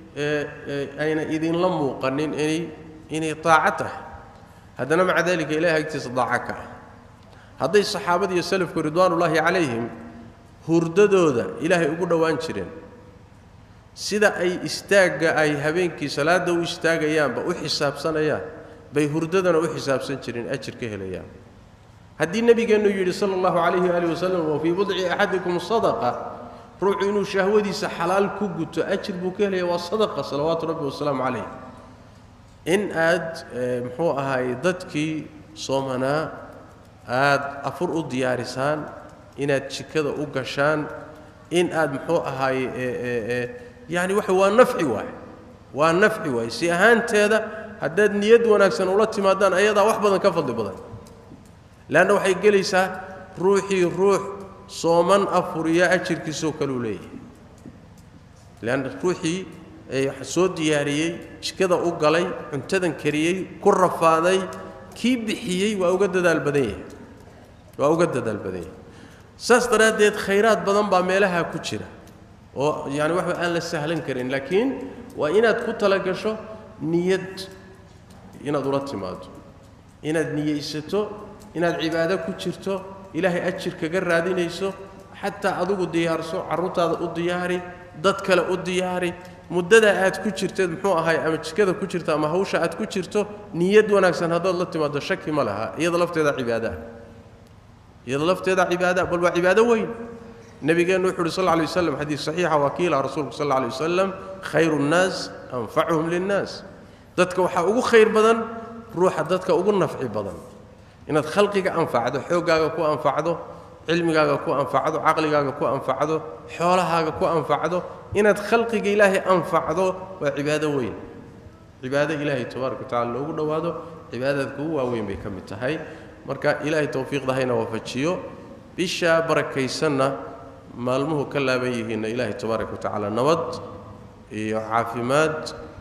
ayna idinla muuqanin inay inay daaco tahay haddana maca daalika ilahay agtiisa daaco ka ah hadday saxaabada iyo salafku ridwaanullaahi calayhim hurdadooda ilaahay ugu dhowaan jireen sida ay istaagga ay habeenkii salaadda u istaagayaanba u xisaabsanayaan bay hurdadana u xisaabsan jireen ajir ka helayaan haddii nebigeennu yidhi sala allahu calayhi waaalih wasalam wa fii budci axadikum sadaqa ruuxu inuu shahwadiisa xalaal ku guto ajir buu ka helaya waa sadaqa salawaatu rabbi wasalaamu calayh in aad muxuu ahaay dadkii soomanaa aad afur u diyaarisaan inaad jikada u gashaan in aad muxuu ahaay yani waxa waa nafci waay waa nafci waay si ahaanteeda haddaad niyad wanaagsan ula timaadaan ayadaa wax badan ka fadli badan leanna waxay gelaysaa ruuxii ruux sooman afuriya ajirkiisoo kaleu leeyahay leanna ruuxii soo diyaariyey jikada u galay cuntadan kariyey ku rafaaday kii bixiyey waa uga dadaal badan yahay waa uga dadaal badan yahay saas daraaddeed khayraad badan baa meelaha ku jira oo yani waxba aan la sahlan karin laakiin waa inaad ku talagasho niyad inaad ula timaado inaad niyeysato inaad cibaado ku jirto ilaahay ajir kaga raadinayso xataa adigu diyaarso carruurtaada u diyaari dad kale u diyaari muddadaa aad ku jirteed muxuu ahay ama jikada ku jirto ama hawsha aad ku jirto niyad wanaagsan haddaad la timaado shaki ma laha iyada lafteeda cibaadaah iyada lafteeda cibaada bal waa cibaado weyn nabigeennu wuxu uhi sal lla alay waslam xadiis saxiixa wakiila rasuulku sal alla alay wasalam khayru nnaas anfacuhum linnaas dadka waxaa ugu khayr badan ruuxa dadka ugu nafci badan inaad khalqiga anfacdo xooggaaga ku anfacdo cilmigaaga ku anfacdo caqligaaga ku anfacdo xoolahaaga ku anfacdo inaad khalqiga ilaahay anfacdo waa cibaado weyn cibaado ilaahay tabaaraka watacala loogu dhowaado cibaadaadka ugu waaweyn bay ka mid tahay marka ilaahay towfiiqda hayna waafajiyo bishaa barakaysanna maalmuhu ka laaban yihiinna ilaahay tabaaraka watacaala nabad iyo caafimaad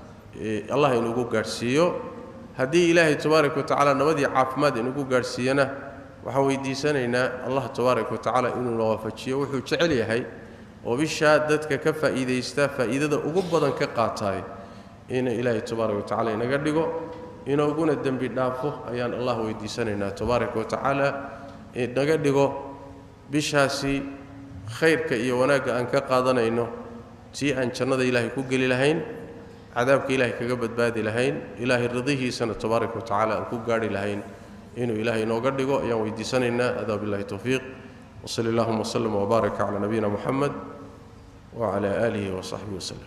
allah inugu gaadhsiiyo haddii ilaahay tabaaraka watacaala nabad iyo caafimaad inugu gaadhsiiyana waxaan weydiisanaynaa allah tabaaraka watacaala inuuna waafajiyo wuxuu jecel yahay oo bishaa dadka ka faa'iidaysta faa'iidada ugu badan ka qaataay inuu ilaahay tabaaraka watacaala inaga dhigo inooguna dembi dhaafo ayaan allah weydiisanaynaa tabaaraka watacaala inaga dhigo bishaasi khayrka iyo wanaagga aan ka qaadanayno tii aan jannada ilaahay ku geli lahayn cadaabka ilaahay kaga badbaadi lahayn ilaahay ridihiisana tabaaraka watacaala aan ku gaarhi lahayn inuu ilaahay inooga dhigo ayaan weydiisanaynaa adaa billahi towfiiq wsali allahuma wslm wbaaraka calaa nabiyina muxamed wcala aalihi wasaxbihi waslem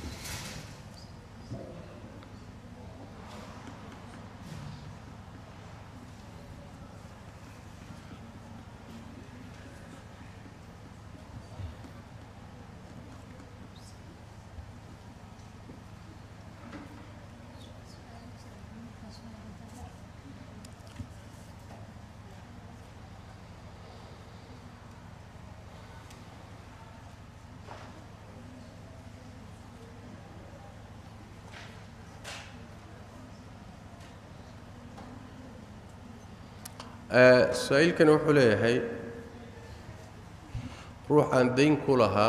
saa-iilkani wuxuu leeyahay ruux aan dayn ku lahaa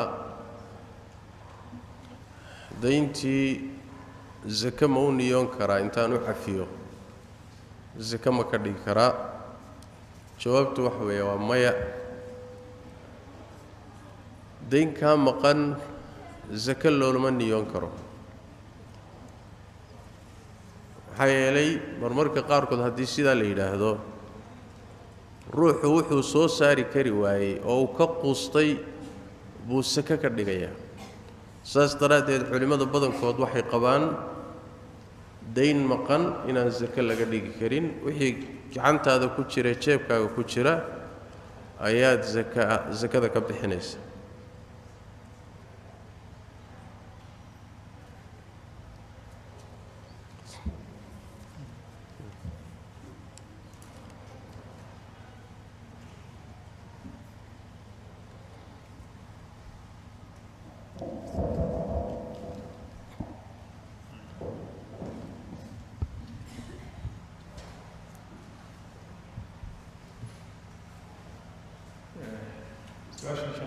dayntii zake ma u niyoon karaa intaan u cafiyo zake ma ka dhigi karaa jawaabtu waxa weeye waa maya dayn kaa maqan zake loolama niyoon karo maxaa yeelay marmarka qaarkood haddii sidaa la yidhaahdo ruuxu wuxuu soo saari kari waayey oo uu ka quustay buu sake ka dhigayaa saas daraaddeed culimmada badankood waxay qabaan dayn maqan inaan sake laga dhigi karin wixii gacantaada ku jira jeebkaaga ku jira ayaad aka sakada ka bixinaysa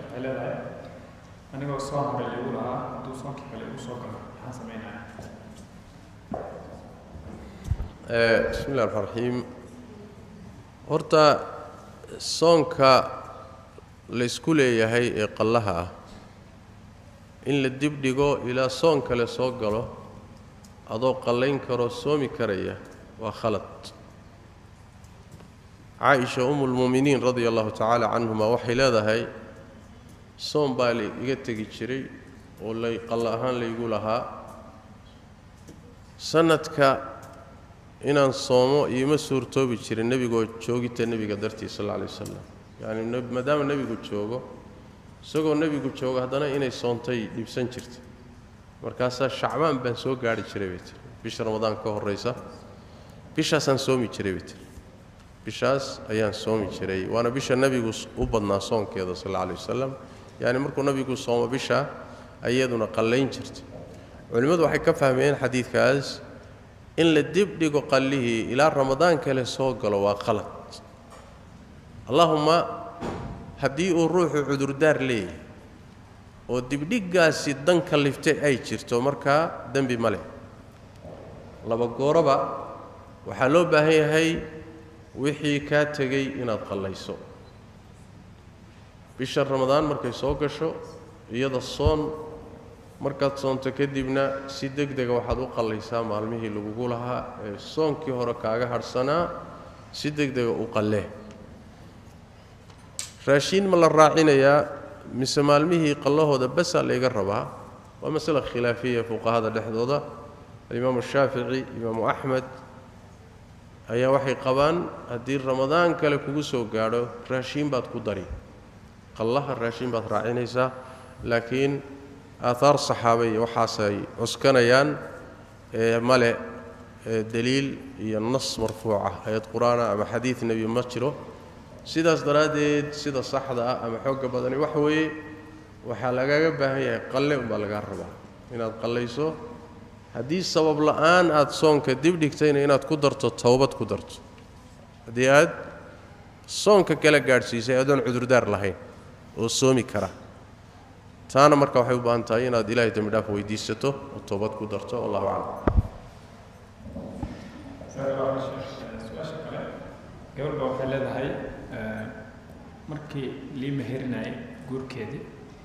waxay leedahay anigoo soon hore liigu lahaa hadduu soonkii kale igu soo galo maxaan sameynaya
bismi illahi raxmaan raxiim horta soonka laysku leeyahay ee qallaha ah in la dib dhigo ilaa soon kale soo galo adoo qallayn karoo soomi karaya waa khalad caaisha umu lmu'miniin radia allahu tacaala canhuma waxay leedahay soom baa la iga tegi jiray oo lay qallo ahaan laygu lahaa sanadka inaan soomo iima suurtoobi jirin nebigoo joogita nebiga dartiis sal alla alay wasalam yacni maadaama nebigu joogo isagoo nebigu joogo haddana inay soontay dhibsan jirta markaasaa shacbaan baan soo gaarhi jiray bay tiri bisha ramadaan ka horraysa bishaasaan soomi jiray bay tiri bishaas ayaan soomi jiray waana bisha nebigu u badnaa soonkeeda sal alla alay wasalam yacni markuu nebigu soomo bisha ayaduna qallayn jirtay culimmadu waxay ka fahmeen xadiidkaas in la dib dhigo qallihii ilaa ramadaan kale soo galo waa qalad allahumma haddii uu ruuxu cudurdaar leeyahay oo dibdhiggaasi dan kalliftay ay jirto markaa dembi ma leh laba gooroba waxaa loo baahan yahay wixii kaa tegey inaad qallayso bisha ramadaan markay soo gasho iyada soon markaad soonto kadibna si deg dega waxaad u qallaysaa maalmihii lagugu lahaa ee soonkii hore kaaga hadhsanaa si deg dega u qallee raashiin ma la raacinayaa mise maalmihii qallahooda basaa layga rabaa waa masale khilaafiya fuqahada dhexdooda alimaamu shaafici imaamu axmed ayaa waxay qabaan haddii ramadaan kale kugu soo gaadho raashiin baad ku dari qallaha raashiin baad raacinaysaa laakiin aaaar saxaaba iyo waxaasay cuskanayaan ee male deliil iyo nas marfuuca ayad qur-aana ama xadiid nebi ma jiro sidaas daraaddeed sida saxda ah ama xoogga badani waxa weeye waxaa lagaaga baahan yahay qalle umbaa lagaa rabaa inaad qallayso haddii sabab la'aan aad soonka dib dhigtayna inaad ku darto towbad ku darto haddii aad soonka kala gaadhsiisay adoon cudurdaar lahayn oo soomi kara taana marka waxay u baahan tahay inaad ilaahay dembi dhaaf weydiisato oo toobad ku darto wallahu aclam
su-aasha kale gabadhba waxay leedahay markii lii meherinayay guurkeedii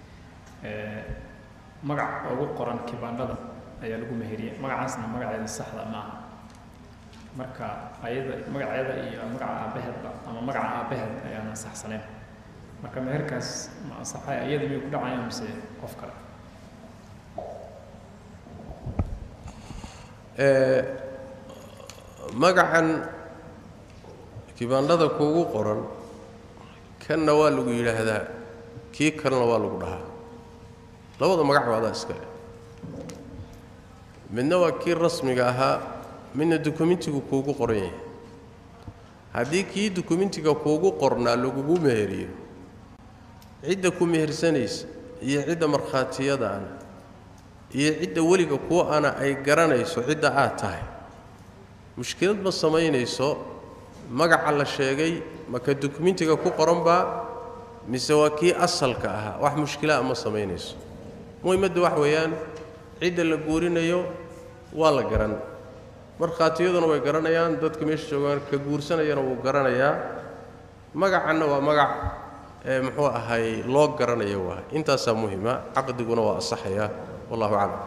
magac ugu qoran kibaandhada ayaa lagu meheriyey magacaasna magaceeda saxda maaha marka ayada magaceeda iyo magaca aabbaheedba ama magaca aabbaheed ayaan ansaxsanayn marka meherkaas ma ansaxay iyada miyuu ku dhacaya mise qof kale
magacan kibaandhada kuugu qoran kanna waa lagu yidhaahdaa kii kalena waa lagu dhahaa labada magac baa adaa iskale midna waa kii rasmiga ahaa midna dukumentigu kuugu qoran yahay haddii kii dukumentiga kuugu qornaa lagugu meheriyo cidda ku mehersanaysa iyo cidda markhaatiyadaana iyo cidda weliga kuwa ana ay garanayso cidda aad tahay mushkilad ma samaynayso magaca la sheegay maka dukumentiga ku qoranbaa mise waa kii asalka ahaa wax mushkilaa ma samaynayso muhimmadda wax weeyaan cidda la guurinayo waa la garan markhaatiyaduna way garanayaan dadka meesha joogaan ka guursanayana wuu garanayaa magacanna waa magac ee muxuu ahay loo garanayo waa intaasaa muhima caqdiguna waa asaxaya wallahu aclam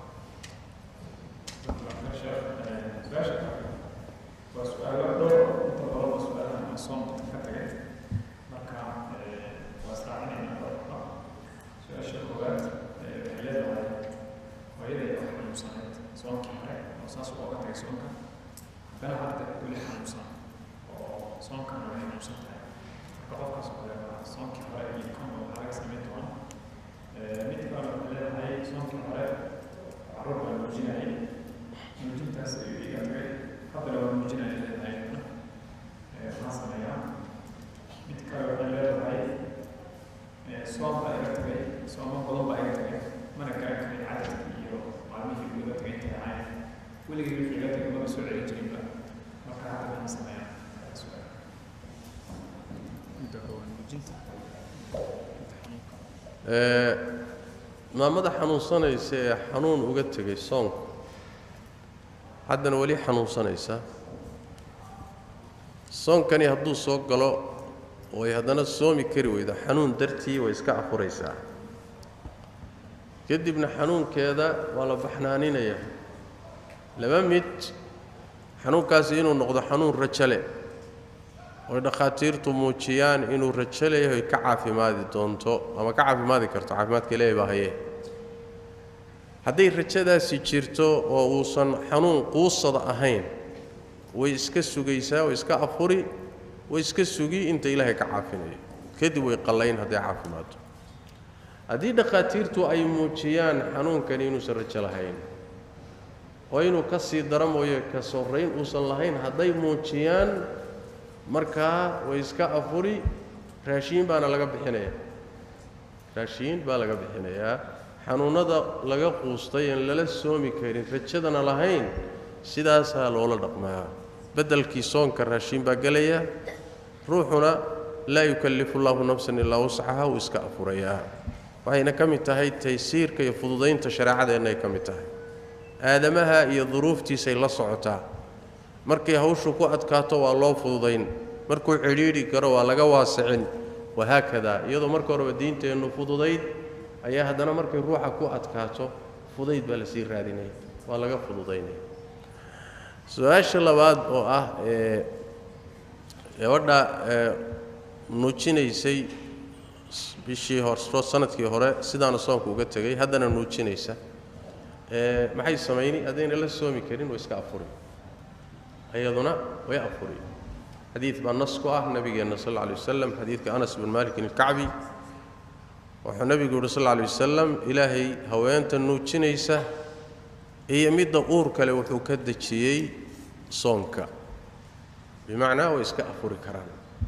waa su-aalo dhowr inta badan waa su-aalahan aan soon ka tagay marka waa israacinayna dhowrka su-aasha koowaad waxay leedahay hooyaday oo xanuunsanayd soonkii hore oo saas uga tagay soonka haddana hadda weli xanuunsan oo soonkana way xanuunsan tahay marka qofkaas oo kale waa soonkii hore iyo kan waxaa laga samayn doonaa mid kale waxay leedahay soonkii hore carruur baa nuujinayay nuujintaas ayuu iga tagay haddana waa muujinaya leedahay maxaa sameeyaa mid kale waxay leedahay soom baa iga tagay sooma badan baa iga tagay mana garan karin cadad iyo maalmihii uu iga tagay intay ahayn weligii wixii iga tagay maba soo celin jirinba marka hadda maxaa sameeyaa su-aal midda koowaad muujinta midda xanuunka
ee maamada xanuunsanaysa ee xanuun uga tegay soonka haddana weli xanuunsanaysa soonkani hadduu soo galo oo ay haddana soomi kari weydo xanuun dartii way iska afuraysaa kadibna xanuunkeeda waa la baxnaaninayaa laba mid xanuunkaasi inuu noqdo xanuun rajo leh oy dhakhaatiirtu muujiyaan inuu rajo leeyahay ka caafimaadi doonto ama ka caafimaadi karto caafimaadka ilaahay baa haye hadday rajadaasi jirto oo uusan xanuun quusada ahayn way iska sugaysaa way iska afuri way iska sugi inta ilaahay ka caafinayo kadib way qallayn hadday caafimaaddo haddii dhakhaatiirtu ay muujiyaan xanuunkani inuusan rajo lahayn oo inuu ka sii dara mooye ka sorrayn uusan lahayn hadday muujiyaan markaa way iska afuri raashiin baana laga bixinayaa raashiin baa laga bixinayaa xanuunnada laga quustay aan lala soomi karin rajadana lahayn sidaasaa loola dhaqmaa beddelkii soonka raashiin baa gelaya ruuxuna laa yukallifu llaahu nafsan ilaa wascaha wuu iska afurayaa waxayna ka mid tahay taysiirka iyo fududaynta shareecadeennaay ka mid tahay aadamaha iyo duruuftiisay la socotaa markay hawshu ku adkaato waa loo fududayn markuu cidhiidhi karo waa laga waasicin wahaakada iyadoo marka horeba diinteennu fududayd ayaa haddana markay ruuxa ku adkaato fudayd baa lasii raadinaya waa laga fududaynaya su-aasha labaad oo ah ee gabadha ee nuujinaysay bishii hor sanadkii hore sidaana soonka uga tegay haddana nuujinaysa ee maxay samayni haddayna la soomi karin way iska afuri iyaduna way afuri xadiid baa nas ku ah nabigeenna sal alla alay wasalam xadiidka anas bin malikin alkacbi wuxuu nebigu yuhi sal alla alay wasalam ilaahay haweenta nuujinaysa iyo midda uur kale wuxuu ka dejiyey soonka bimacnaa way iska afuri karaan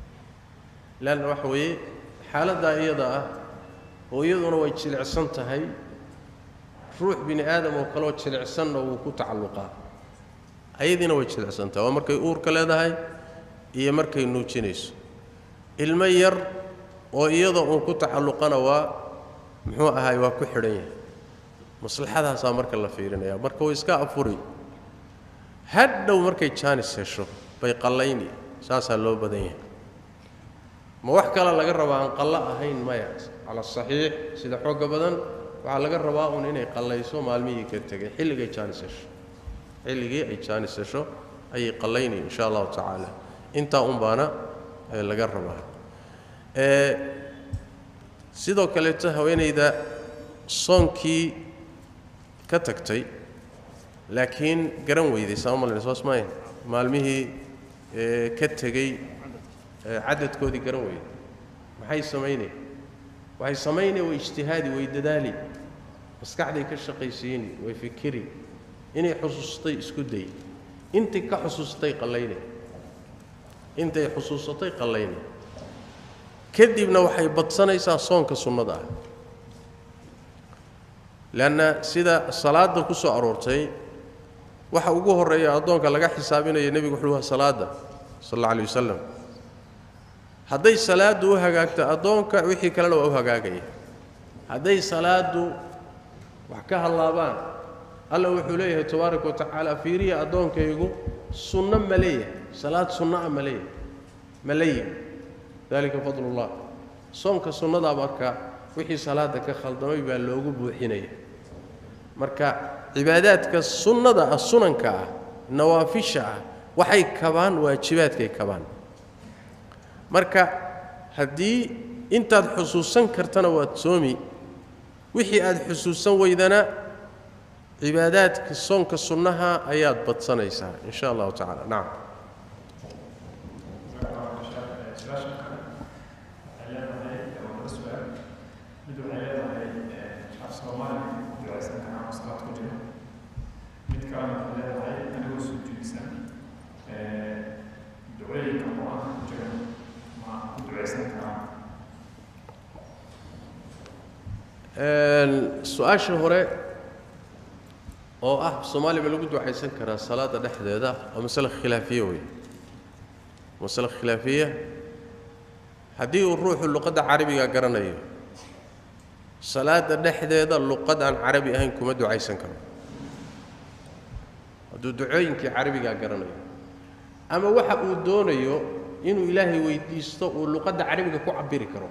leanna waxa weeye xaaladdaa iyada ah oo iyaduna way jilicsan tahay ruux bini aadam oo kaleoo jilicsanna wuu ku tacalluqaa ayadiina way jilicsan tahay waa markay uurka leedahay iyo markay nuujinayso ilmo yar oo iyada uun ku tacalluqana waa muxuu ahaay waa ku xidhan yahay maslaxadaasaa marka la fiirinaya marka way iska afuri hadhow markay jaanis hesho bay qallayni saasaa loo badan yahay ma wax kale laga rabaa aan qallo ahayn maya cala saxiix sida xoogga badan waxaa laga rabaa uun inay qallayso maalmihii ka tegay xilligay jaanis hesho xilligii ay jaanis hesho ayay qallayni insha allahu tacaala intaa un baana laga rabaa sidoo kaleeto haweenayda soonkii ka tagtay laakiin garan weyday sama malin soos maayn maalmihii ka tegey cadadkoodii garan weyday maxay samaynay waxay samaynay way ijtihaadi way dadaali maskaxday ka shaqaysiini way fikiri inay xusuustay isku day intay ka xusuustay qallayne intay xusuusatay qallayne kadibna waxay badsanaysaa soonka sunnada ah leanna sida salaadda ku soo aroortay waxa ugu horreeya addoonka laga xisaabinaya nebigu wuxuu aha salaadda sal alla alay wasalam hadday salaaddu u hagaagto addoonka wixii kalena waa u hagaagaya hadday salaaddu wax ka hallaabaan alla wuxuu leeyahay tabaaraka wa tacaala fiiriya addoonkaygu sunno ma leeyahay salaad sunno ah ma leeyahay ma leeyihi dalika fadlullah soonka sunnadaa marka wixii salaadda ka khaldamay baa loogu buuxinaya marka cibaadaadka sunnada ah sunanka ah nawaafisha ah waxay kabaan waajibaadkay kabaan marka haddii intaad xusuusan kartana waad soomi wixii aad xusuusan weydana cibaadaadka soonka sunnaha ayaad badsanaysaa in sha allahu tacala nacam su-aasha hore oo ah soomaaliya ma lagu ducaysan karaa salaadda dhexdeeda waa masale khilaafiya wey masale khilaafiya haddii uu ruuxu luqadda carabiga garanayo salaada dhexdeeda luqad aan carabi ahayn kuma ducaysan karo hadduu ducooyinkii carabigaa garanayo ama waxa uu doonayo inuu ilaahay weydiisto uu luqadda carabiga ku cabiri karo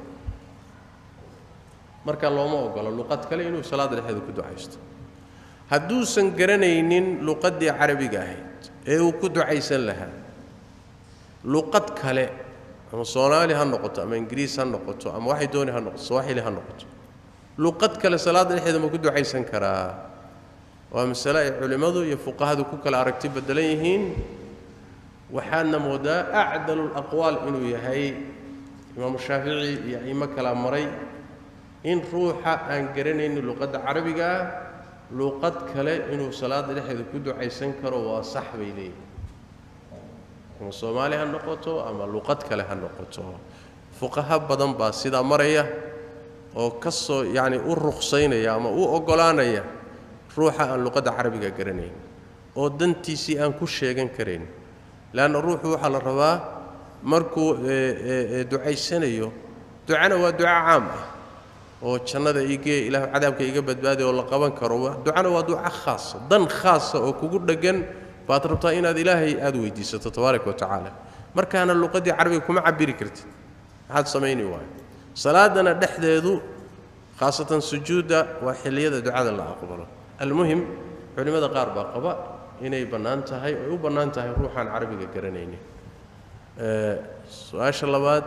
marka looma ogolo luqad kale inuu salaada dhexdeeda ku ducaysto hadduusan garanaynin luqaddii carabiga ahayd ee uu ku ducaysan lahaa luqad kale ama soomaali ha noqoto ama ingiriis ha noqoto ama waxay dooni ha noqoto sawaaxili ha noqoto luqad kale salaada dhexdeeda ma ku ducaysan karaa waa masale ay culimmadu iyo fuqahadu ku kala aragti beddelan yihiin waxaadna moodaa acdalu laqwaal inuu yahay imaamu shaafici iyo aimo kalaa maray in ruuxa aan garanaynin luqadda carabiga ah luqad kale inuu salaada dhexdeeda ku ducaysan karo waa sax bay leeyihin ama soomaali ha noqoto ama luqad kale ha noqoto fuqaha badan baa sidaa maraya oo ka soo yacni u ruqsaynaya ama u oggolaanaya ruuxa aan luqadda carabiga garanayn oo dantiisii aan ku sheegan karayn leanna ruuxu waxaa la rabaa markuu ducaysanayo ducana waa duco caam ah oo jannada igee ilaah cadaabka iga badbaadiy oo la qaban karo ducana waa duco khaasa dan khaasa oo kugu dheggan baad rabtaa inaad ilaahay aada weydiisato tabaaraka wa tacaala markaana luqaddii carabiga kuma cabiri kartid maxaad samayni waayo salaadana dhexdeedu khaasatan sujuudda waa xilliyada ducada la aqbalo almuhim culimmada qaar baa qaba inay bannaan tahay oy u bannaan tahay ruuxaan carabiga garanaynin su-aasha labaad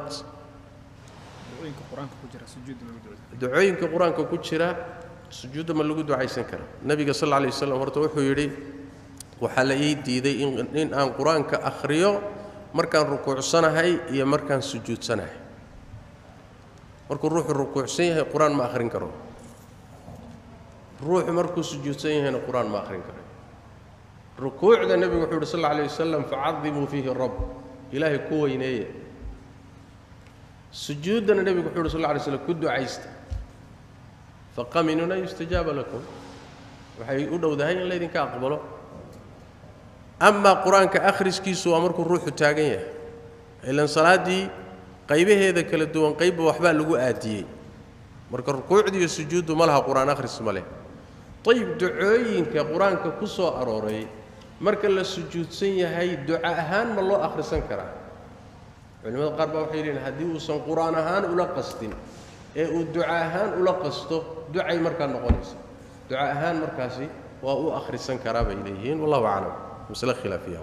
ducooyinka qur-aanka ku jira sujuudda ma lagu ducaysan karaa nebiga sal alla alay waslam horta wuxuu yidhi waxaa la ii diiday in aan qur-aanka akhriyo markaan rukuucsanahay iyo markaan sujuudsanahay markuu ruuxu rukuucsan yahay qur-aan ma akhrin karo ruuxu markuu sujuudsan yahayna qur-aan ma akhrin karo rukuucda nebigu wuxuu yidhi sal alla alay wasalam facadimuu fiihi rabb ilaahay ku weyneeye sujuuddana nebigu wuxuu yidhi sal alla alay slam ku ducaysta faqaminun an yustajaaba lakum waxay u dhowdahay in laydinka aqbalo amaa qur-aanka akhriskiisu waa markuu ruuxu taagan yahay ilan salaaddii qaybaheeda kala duwan qaybba waxbaa lagu aadiyey marka rukuucdii iyo sujuuddu ma laha qur-aan akhris ma leh ayib ducooyinka qur-aanka ku soo arooray marka la sujuudsan yahay duco ahaan ma loo akhrisan karaa culimmada qaar baa waxay leeyihin haddii uusan qur-aan ahaan ula qastin ee uu duco ahaan ula qasto ducay markaa noqonaysa duco ahaan markaasi waa u akhrisan karaa bay leeyihiin wallahu aclam masle khilaafiya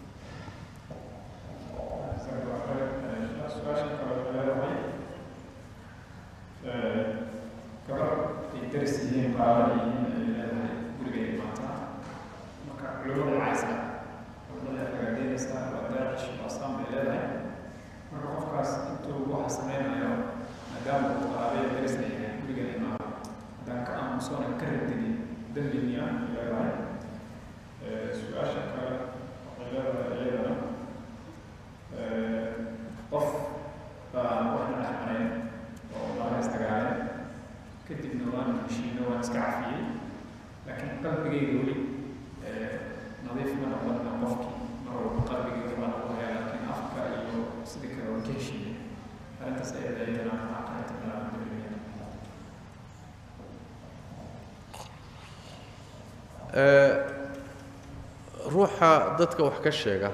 ruuxa dadka wax ka sheega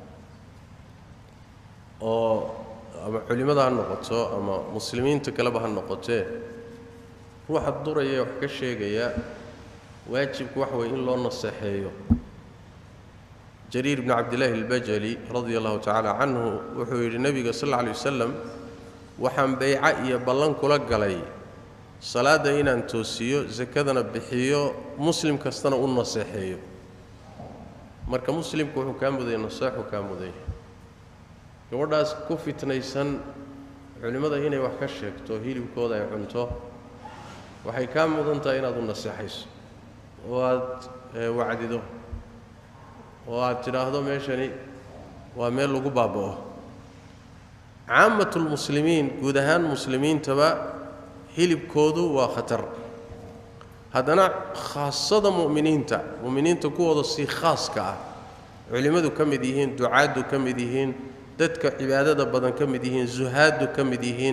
oo ama culimmada ha noqoto ama muslimiinta kaleba ha noqotee ruuxa duraya wax ka sheegaya waajibku waxa weye in loo naseexeeyo jariir bni cabdillaahi albajali radia allahu tacaala canhu wuxuu yidhi nebiga sal alla alay wasalam waxaan beyca iyo ballan kula galay salaadda inaan toosiyo sakadana bixiyo muslim kastana u naseexeeyo marka muslimku wuxuu kaa mudaya naseexu kaa mudaya gabadhaas ku fitnaysan culimmada inay wax ka sheegto hilibkooda ay cunto waxay kaa mudan tahay inaad u naseexayso oo aad wacdido oo aad tidhaahdo meeshani waa meel lagu baaba'o caammatulmuslimiin guud ahaan muslimiintaba hilibkoodu waa khatar haddana khaasada mu'miniinta mu'miniinta kuwooda si khaaska ah culimmadu ka mid yihiin ducaaddu ka mid yihiin dadka cibaadada badan ka mid yihiin zuhaaddu ka mid yihiin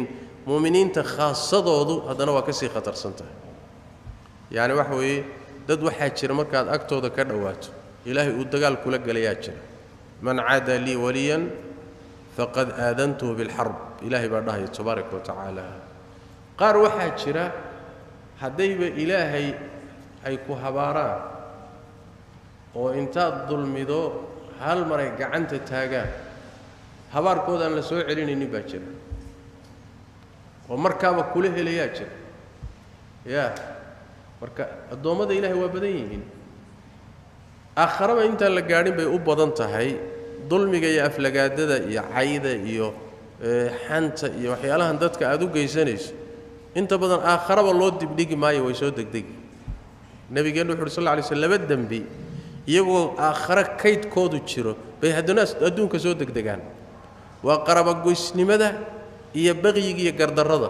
mu'miniinta khaasadoodu haddana waa ka sii khatarsan tahay yacni waxa weeye dad waxaa jira markaad agtooda ka dhowaato ilaahay uu dagaal kula gelayaa jira man caada lii waliyan faqad aadantuhu bilxarb ilaahay baa dhahaya tabaaraka wa tacaala qaar waxaa jira haddayba ilaahay ay ku habaaraan oo intaad dulmido hal maray gacanta taagaan habaarkoodaan la soo celinaynin baa jira oo markaaba kula helayaa jira yaa marka addoommada ilaahay waa badan yihiin aakharaba intaan la gaadhin bay u badan tahay dulmiga iyo aflagaadada iyo cayda iyo xanta iyo waxyaalahan dadka aad u geysanayso inta badan aakharaba loo dibdhigi maayo way soo degdegi nebigeennu wuxu uhi sal lla lay sl laba dembi iyagoo aakhare kaydkoodu jiro bay haddana adduunka soo degdegaan waa qarabagoysnimada iyo baqyiga iyo gardarrada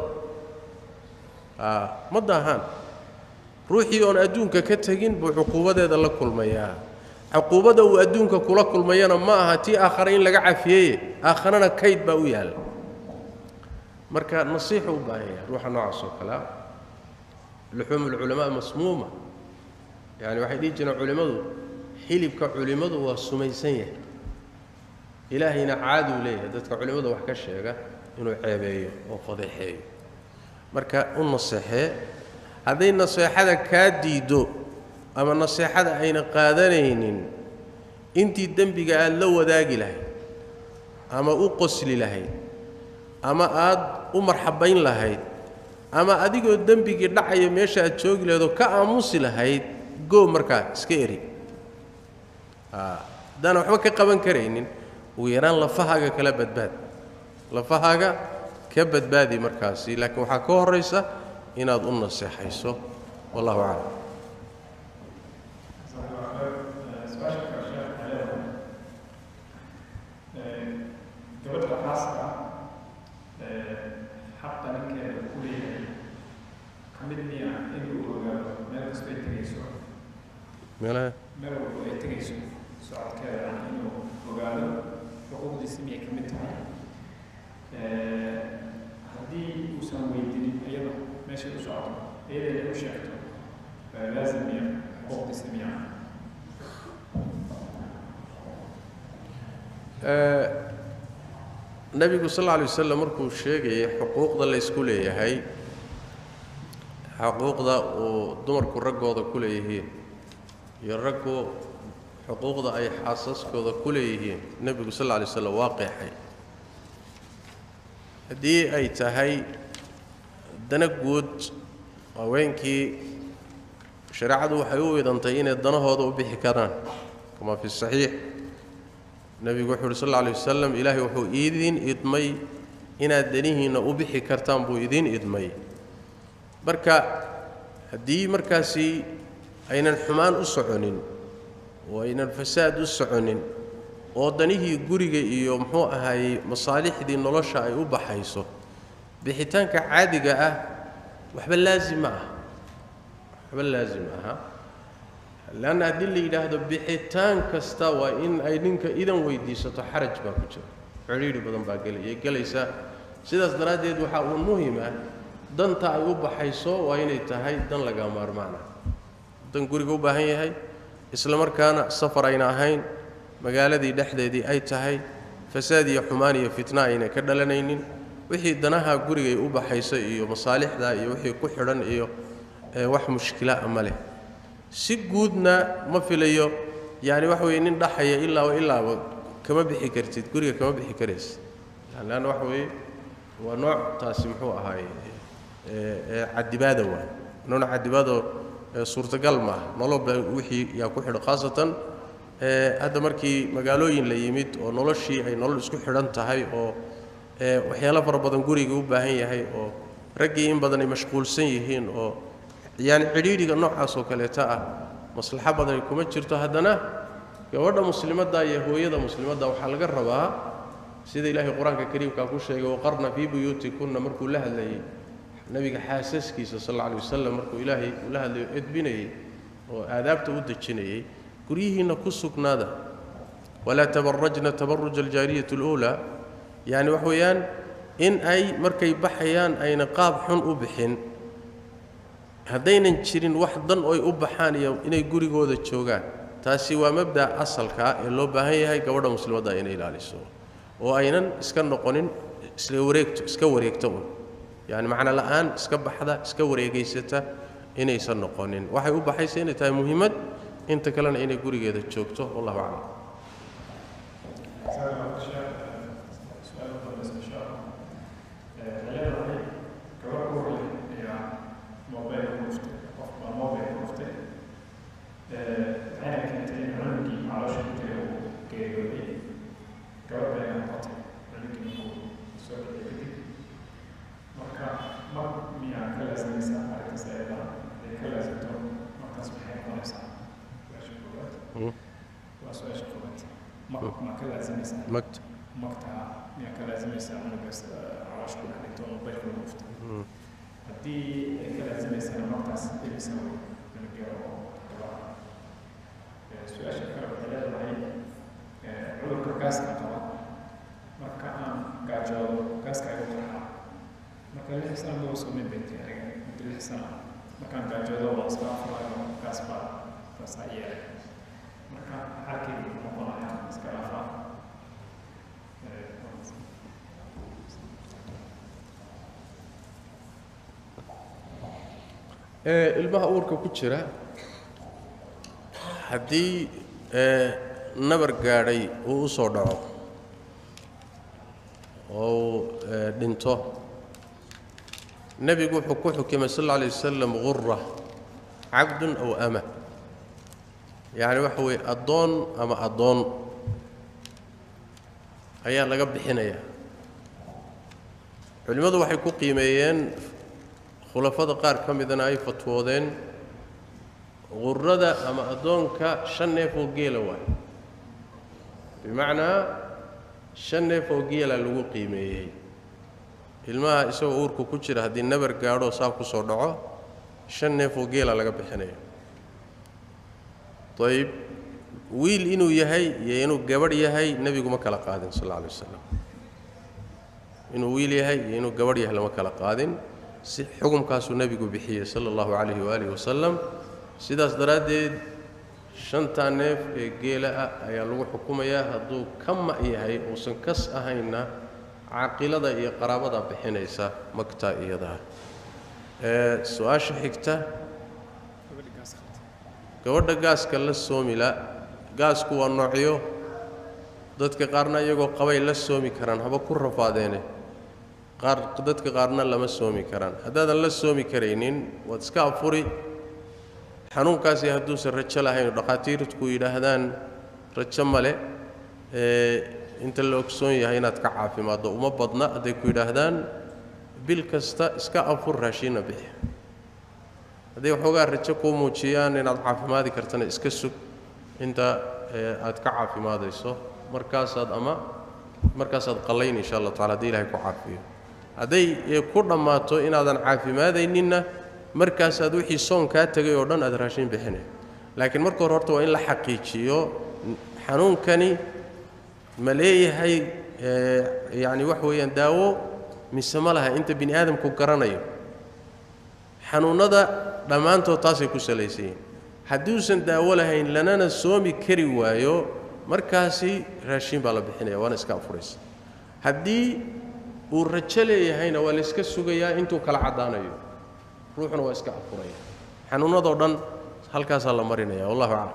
ma daahaan ruuxii oon adduunka ka tegin buu cuquubadeeda la kulmayaa cuquubadda uu adduunka kula kulmayana ma aha tii aakhare in laga cafiyeye aakharena kayd baa u yaalla marka nasiixu u baahan yahay ruuxa noocaas oo kalea luxuumu ulculamaa masmuuma yani waxay dhihi jireen culimmadu xilibka culimmadu waa sumaysan yahay ilaahayna caaduu leeyahay dadka culimmada wax ka sheega inuu ceebeeyo oo fadeexeeyo marka u naseexee hadday naseexada kaa diiddo ama naseexada ayna qaadanaynin intii dembiga aad la wadaagi lahayd ama u qosli lahayd ama aad u marxabayn lahayd ama adigoo dembigii dhacaya meesha aad joogi lahayd oo ka aamusi lahayd goo markaa iska eri haddaan waxba ka qaban karaynin ugu yaraan lafahaaga kala badbaad lafahaaga ka badbaadi markaasi laakiin waxaa ka horraysa inaad u naseexayso wallahu aclam
gabadha xaaska xaqa ninkeeda ku leeyahay ka mid miya inuu ogaado meel kastoo ay tegayso
meelaha
meel walbo ay tegayso socodkeeda inuu ogaado xuquuqdiisa miyay ka mid tahay haddii uusan weydinin iyada meeshay u socoto iyada inay u sheegto laazim miya xuquuqdiisa miya
nebigu sal alla alay wasalam markuu sheegayay xuquuqda la ysku leeyahay xuquuqda uu dumarku raggooda ku leeyihiin iyo raggu xuquuqda ay xaasaskooda ku leeyihiin nebigu sal alla alay waslam waa qeexay haddii ay tahay dana guud haweenkii shareecadu waxay u idantay inay danahooda u bixi karaan kama fi saxiix nebigu wuxuu uhi sal alla alay wasalam ilaahay wuxuu idiin idmay inaad danihiinna u bixi kartaan buu idiin idmay marka haddii markaasi aynan xumaan u soconin oo aynan fasaad u soconin oo danihii guriga iyo muxuu ahaayey masaalixdii nolosha ay u baxayso bixitaanka caadiga ah waxba laazim ma aha waxba laazim aha leanna haddii la yidhaahdo bixitaan kasta waa in ay ninka idan weydiisato xaraj baa ku jira cidhiidhi badan baa gelaya gelaysa sidaas daraaddeed waxaa uun muhim ah danta ay u baxayso waa inay tahay dan laga maarmaana dan guriga u baahan yahay isla markaana safar ayna ahayn magaaladii dhexdeedii ay tahay fasaad iyo xumaan iyo fitna ayna ka dhalanaynin wixii danaha gurigay u baxayso iyo masaalixda iyo wixii ku xidhan iyo wax mushkila a ma leh si guudna ma filayo yani waxa weye nin dhaxaya ilaaba ilaaba kama bixi kartid guriga kama bixi karaysa leanna waxa weeye waa nooc taasi muxuu ahaaye cadibaada waay nooc cadibaadoo suurtagal maaha noloba wixii yaa ku xidhan khaasatan hadda markii magaalooyin la yimid oo noloshii ay nolol isku xidhan tahay oo waxyaalo fara badan guriga u baahan yahay oo raggii in badan ay mashquulsan yihiin oo yani cidhiidhiga noocaas oo kaleeta ah maslaxo badani kuma jirto haddana gabadha muslimadda iyo hooyada muslimadda waxaa laga rabaa sida ilaahay qur-aanka kariimkaa ku sheegay waqarna fii buyuutikunna markuu la hadlayey nebiga xaasaskiisa sal alla alay wasalam markuu ilaahay uu la hadlayo edbinayey oo aadaabta u dejinayey guryihiinna ku sugnaada walaa tabarajna tabaruja aljaariyati اluulaa yani wax weeyaan in ay markay baxayaan ayna qaab xun u bixin haddaynan jirin wax dan oy u baxaan iyo inay gurigooda joogaan taasi waa mabda'a asalkaa ee loo baahan yahay gabadha muslimadda inay ilaaliso oo aynan iska noqonin isla wareegto iska wareegto un yacani macno la'aan iska baxda iska wareegaysata inaysan noqonin waxay u baxaysa inay tahay muhiimad inta kalena inay gurigeeda joogto wallahu aclam magta
magta miyaa ka laazimaysaa cunugaas caloosh ku dhex dhigto oo mobaylka lagu dhufto haddii ay ka laazimaysana magtaas imisa cunug yaro oo gabaha su-aasha kale waxay leedahay cudurka gaaska qaba marka aan gaajoodo gaaska igu qarxa marka lix sana ma usoomin bay tahay aniga muddo lix sana markaan gaajoodo waa iska afurayo gaas baa taasaa yeelay marka xalkaygu noqonaya iska dhaafaa
ilmaha uurka ku jira haddii nabar gaadhay uu u soo dhaco oo uu dhinto nebigu wuxuu ku xukimay sal alla alay wasalam gura cabdun aw ama yacni waxa weeye addoon ama addoon ayaa laga bixinayaa culimmadu waxay ku qiimeeyeen khulafada qaar ka midana ay fatwoodeen qurada ama addoonka shan neef oo geela waay bimacnaa shan neef oo geela lagu qiimeeyey ilmaha isagoo uurka ku jira haddii nabar gaadho saa ku soo dhaco shan neef oo geela laga bixinaya ayib wiil inuu yahay iyo inuu gabadh yahay nebigu ma kala qaadin sal alla alay wasalam inuu wiil yahay iyo inuu gabadh yahay lama kala qaadin si xukumkaasuu nebigu bixiyey sala allahu calayhi waaalih wasalam sidaas daraaddeed shantaa neef ee geela ah ayaa lagu xukumayaa hadduu ka ma' yahay uusan kas ahaynna caqilada iyo qaraabada bixinaysa magtaa iyadaa ee su-aasha xigta gabadha gaaska la soomila gaasku waa noocyo dadka qaarna iyagoo qabay la soomi karaan haba ku rafaadeene qaar dadka qaarna lama soomi karaan haddaadan la soomi karaynin waad iska afuri xanuunkaasi hadduusan rajo lahayn oo dhakhaatiirtku yidhaahdaan rajo male ee inta la ogsoon yahay inaad ka caafimaaddo uma badna hadday ku yidhaahdaan bil kasta iska afur raashiinna bixi hadday waxoogaa rajo kuu muujiyaan inaad caafimaadi kartana iska sug inta aad ka caafimaadayso markaasaad ama markaasaad qallayn insha allah tacala hadii ilahay ku caafiyo hadday ku dhammaato inaadan caafimaadayninna markaasaad wixii soon kaa tegay oo dhan aad raashin bixinay laakiin marka hore horta waa in la xaqiijiyo xanuunkani ma leeyahay yacni wax weeyaan daawo mise ma laha inta bini aadamku garanayo xanuunnada dhammaantood taasay ku salaysan yihin hadduusan daawo lahayn lanana soomi kari waayo markaasi raashiin baa la bixinaya waana iska afuraysa haddii uu rajo leeyahayna waa layska sugayaa intuu kala caddaanayo ruuxuna waa iska afuraya xanuunnadoo dhan halkaasaa la marinaya wallahu aclam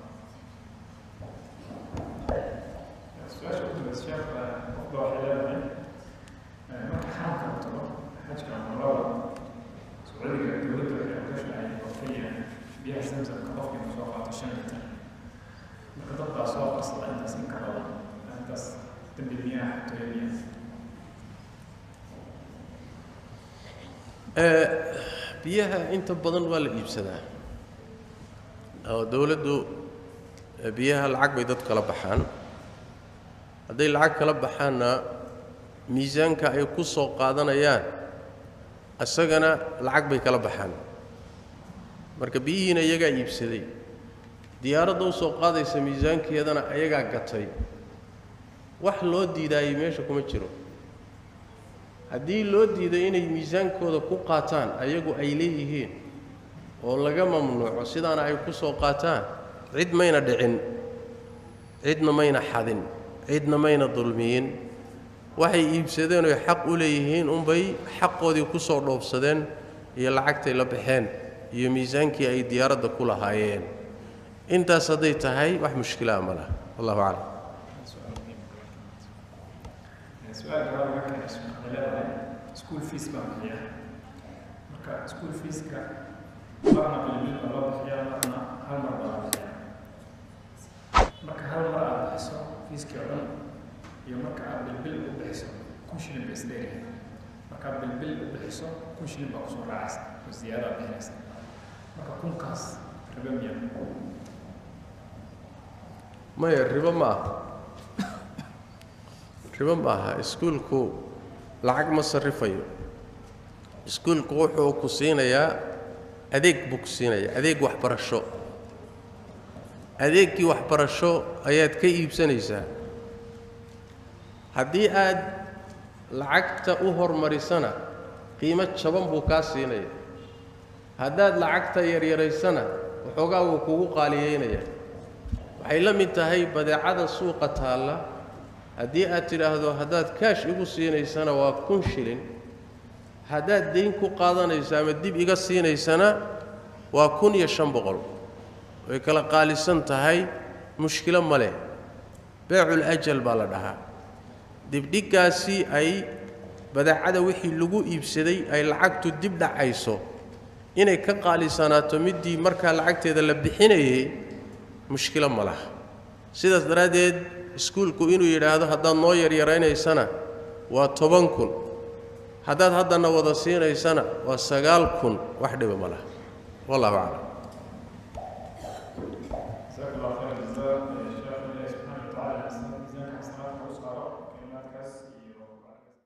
biyaha inta badan waa la iibsadaa oo dowladdu biyaha lacag bay dad kala baxaan hadday lacag kala baxaanna miisaanka ay ku soo qaadanayaan isagana lacag bay kala baxaan marka biyihiina iyagaa iibsaday diyaaradda u soo qaadaysa miisaankeedana ayagaa gatay wax loo diidaayey meesha kuma jiro haddii loo diido inay miisaankooda ku qaataan ayagu ay leeyihiin oo laga mamnuuco sidaana ay ku soo qaataan cid mayna dhicin cidna mayna xadin cidna mayna dulmiyin waxay iibsadeen oy xaq u leeyihiin unbay xaqoodii ku soo dhoofsadeen iyo lacagtay la baxeen iyo miisaankii ay diyaaradda ku lahaayeen intaas hadday tahay wax mushkilaa ma laha wallahu aclam
su-aal gabaad laga keenay waxay leedahay school fees baan bixiya marka school feeska marna bilbil baa loo bixiyaa marna hal mar baa la bixiyaa marka hal mar aad bixiso fiiskii oo dhan iyo marka aad bilbil u bixiso kun shilin ba isdheeryahay markaad bilbil u bixiso kun shilin baa kusoo raacaysa oo ziyaada aad bixinaysa marka kunkaas ribo miya
maya ribo ma aha ribo ma aha iskuulku lacag ma sarrifayo iskuulku wuxuu ku siinayaa adeeg buu ku siinayaa adeeg waxbarasho adeegkii waxbarasho ayaad ka iibsanaysaa haddii aad lacagta u hormarisana qiimo jaban buu kaa siinaya haddaad lacagta yaryaraysana waxoogaa wuu kugu qaaliyeynaya waxay la mid tahay badeecada suuqa taalla haddii aad tidhaahdo haddaad kaash igu siinaysana waa kun shilin haddaad dayn ku qaadanayso ama dib iga siinaysana waa kun iyo shan boqol way kala qaalisan tahay mushkilo ma leh beecul ajal baa la dhahaa dibdhiggaasi ay badeecada wixii lagu iibsaday ay lacagtu dib dhacayso inay ka qaalisanaato middii markaa lacagteeda la bixinayay mushkilo ma laha sidaas daraaddeed iskuulku inuu yidhaahdo haddaad noo yaryaraynaysana waa toban kun haddaad haddana wada siinaysana waa sagaal kun wax dhiba ma laha wallahu aclam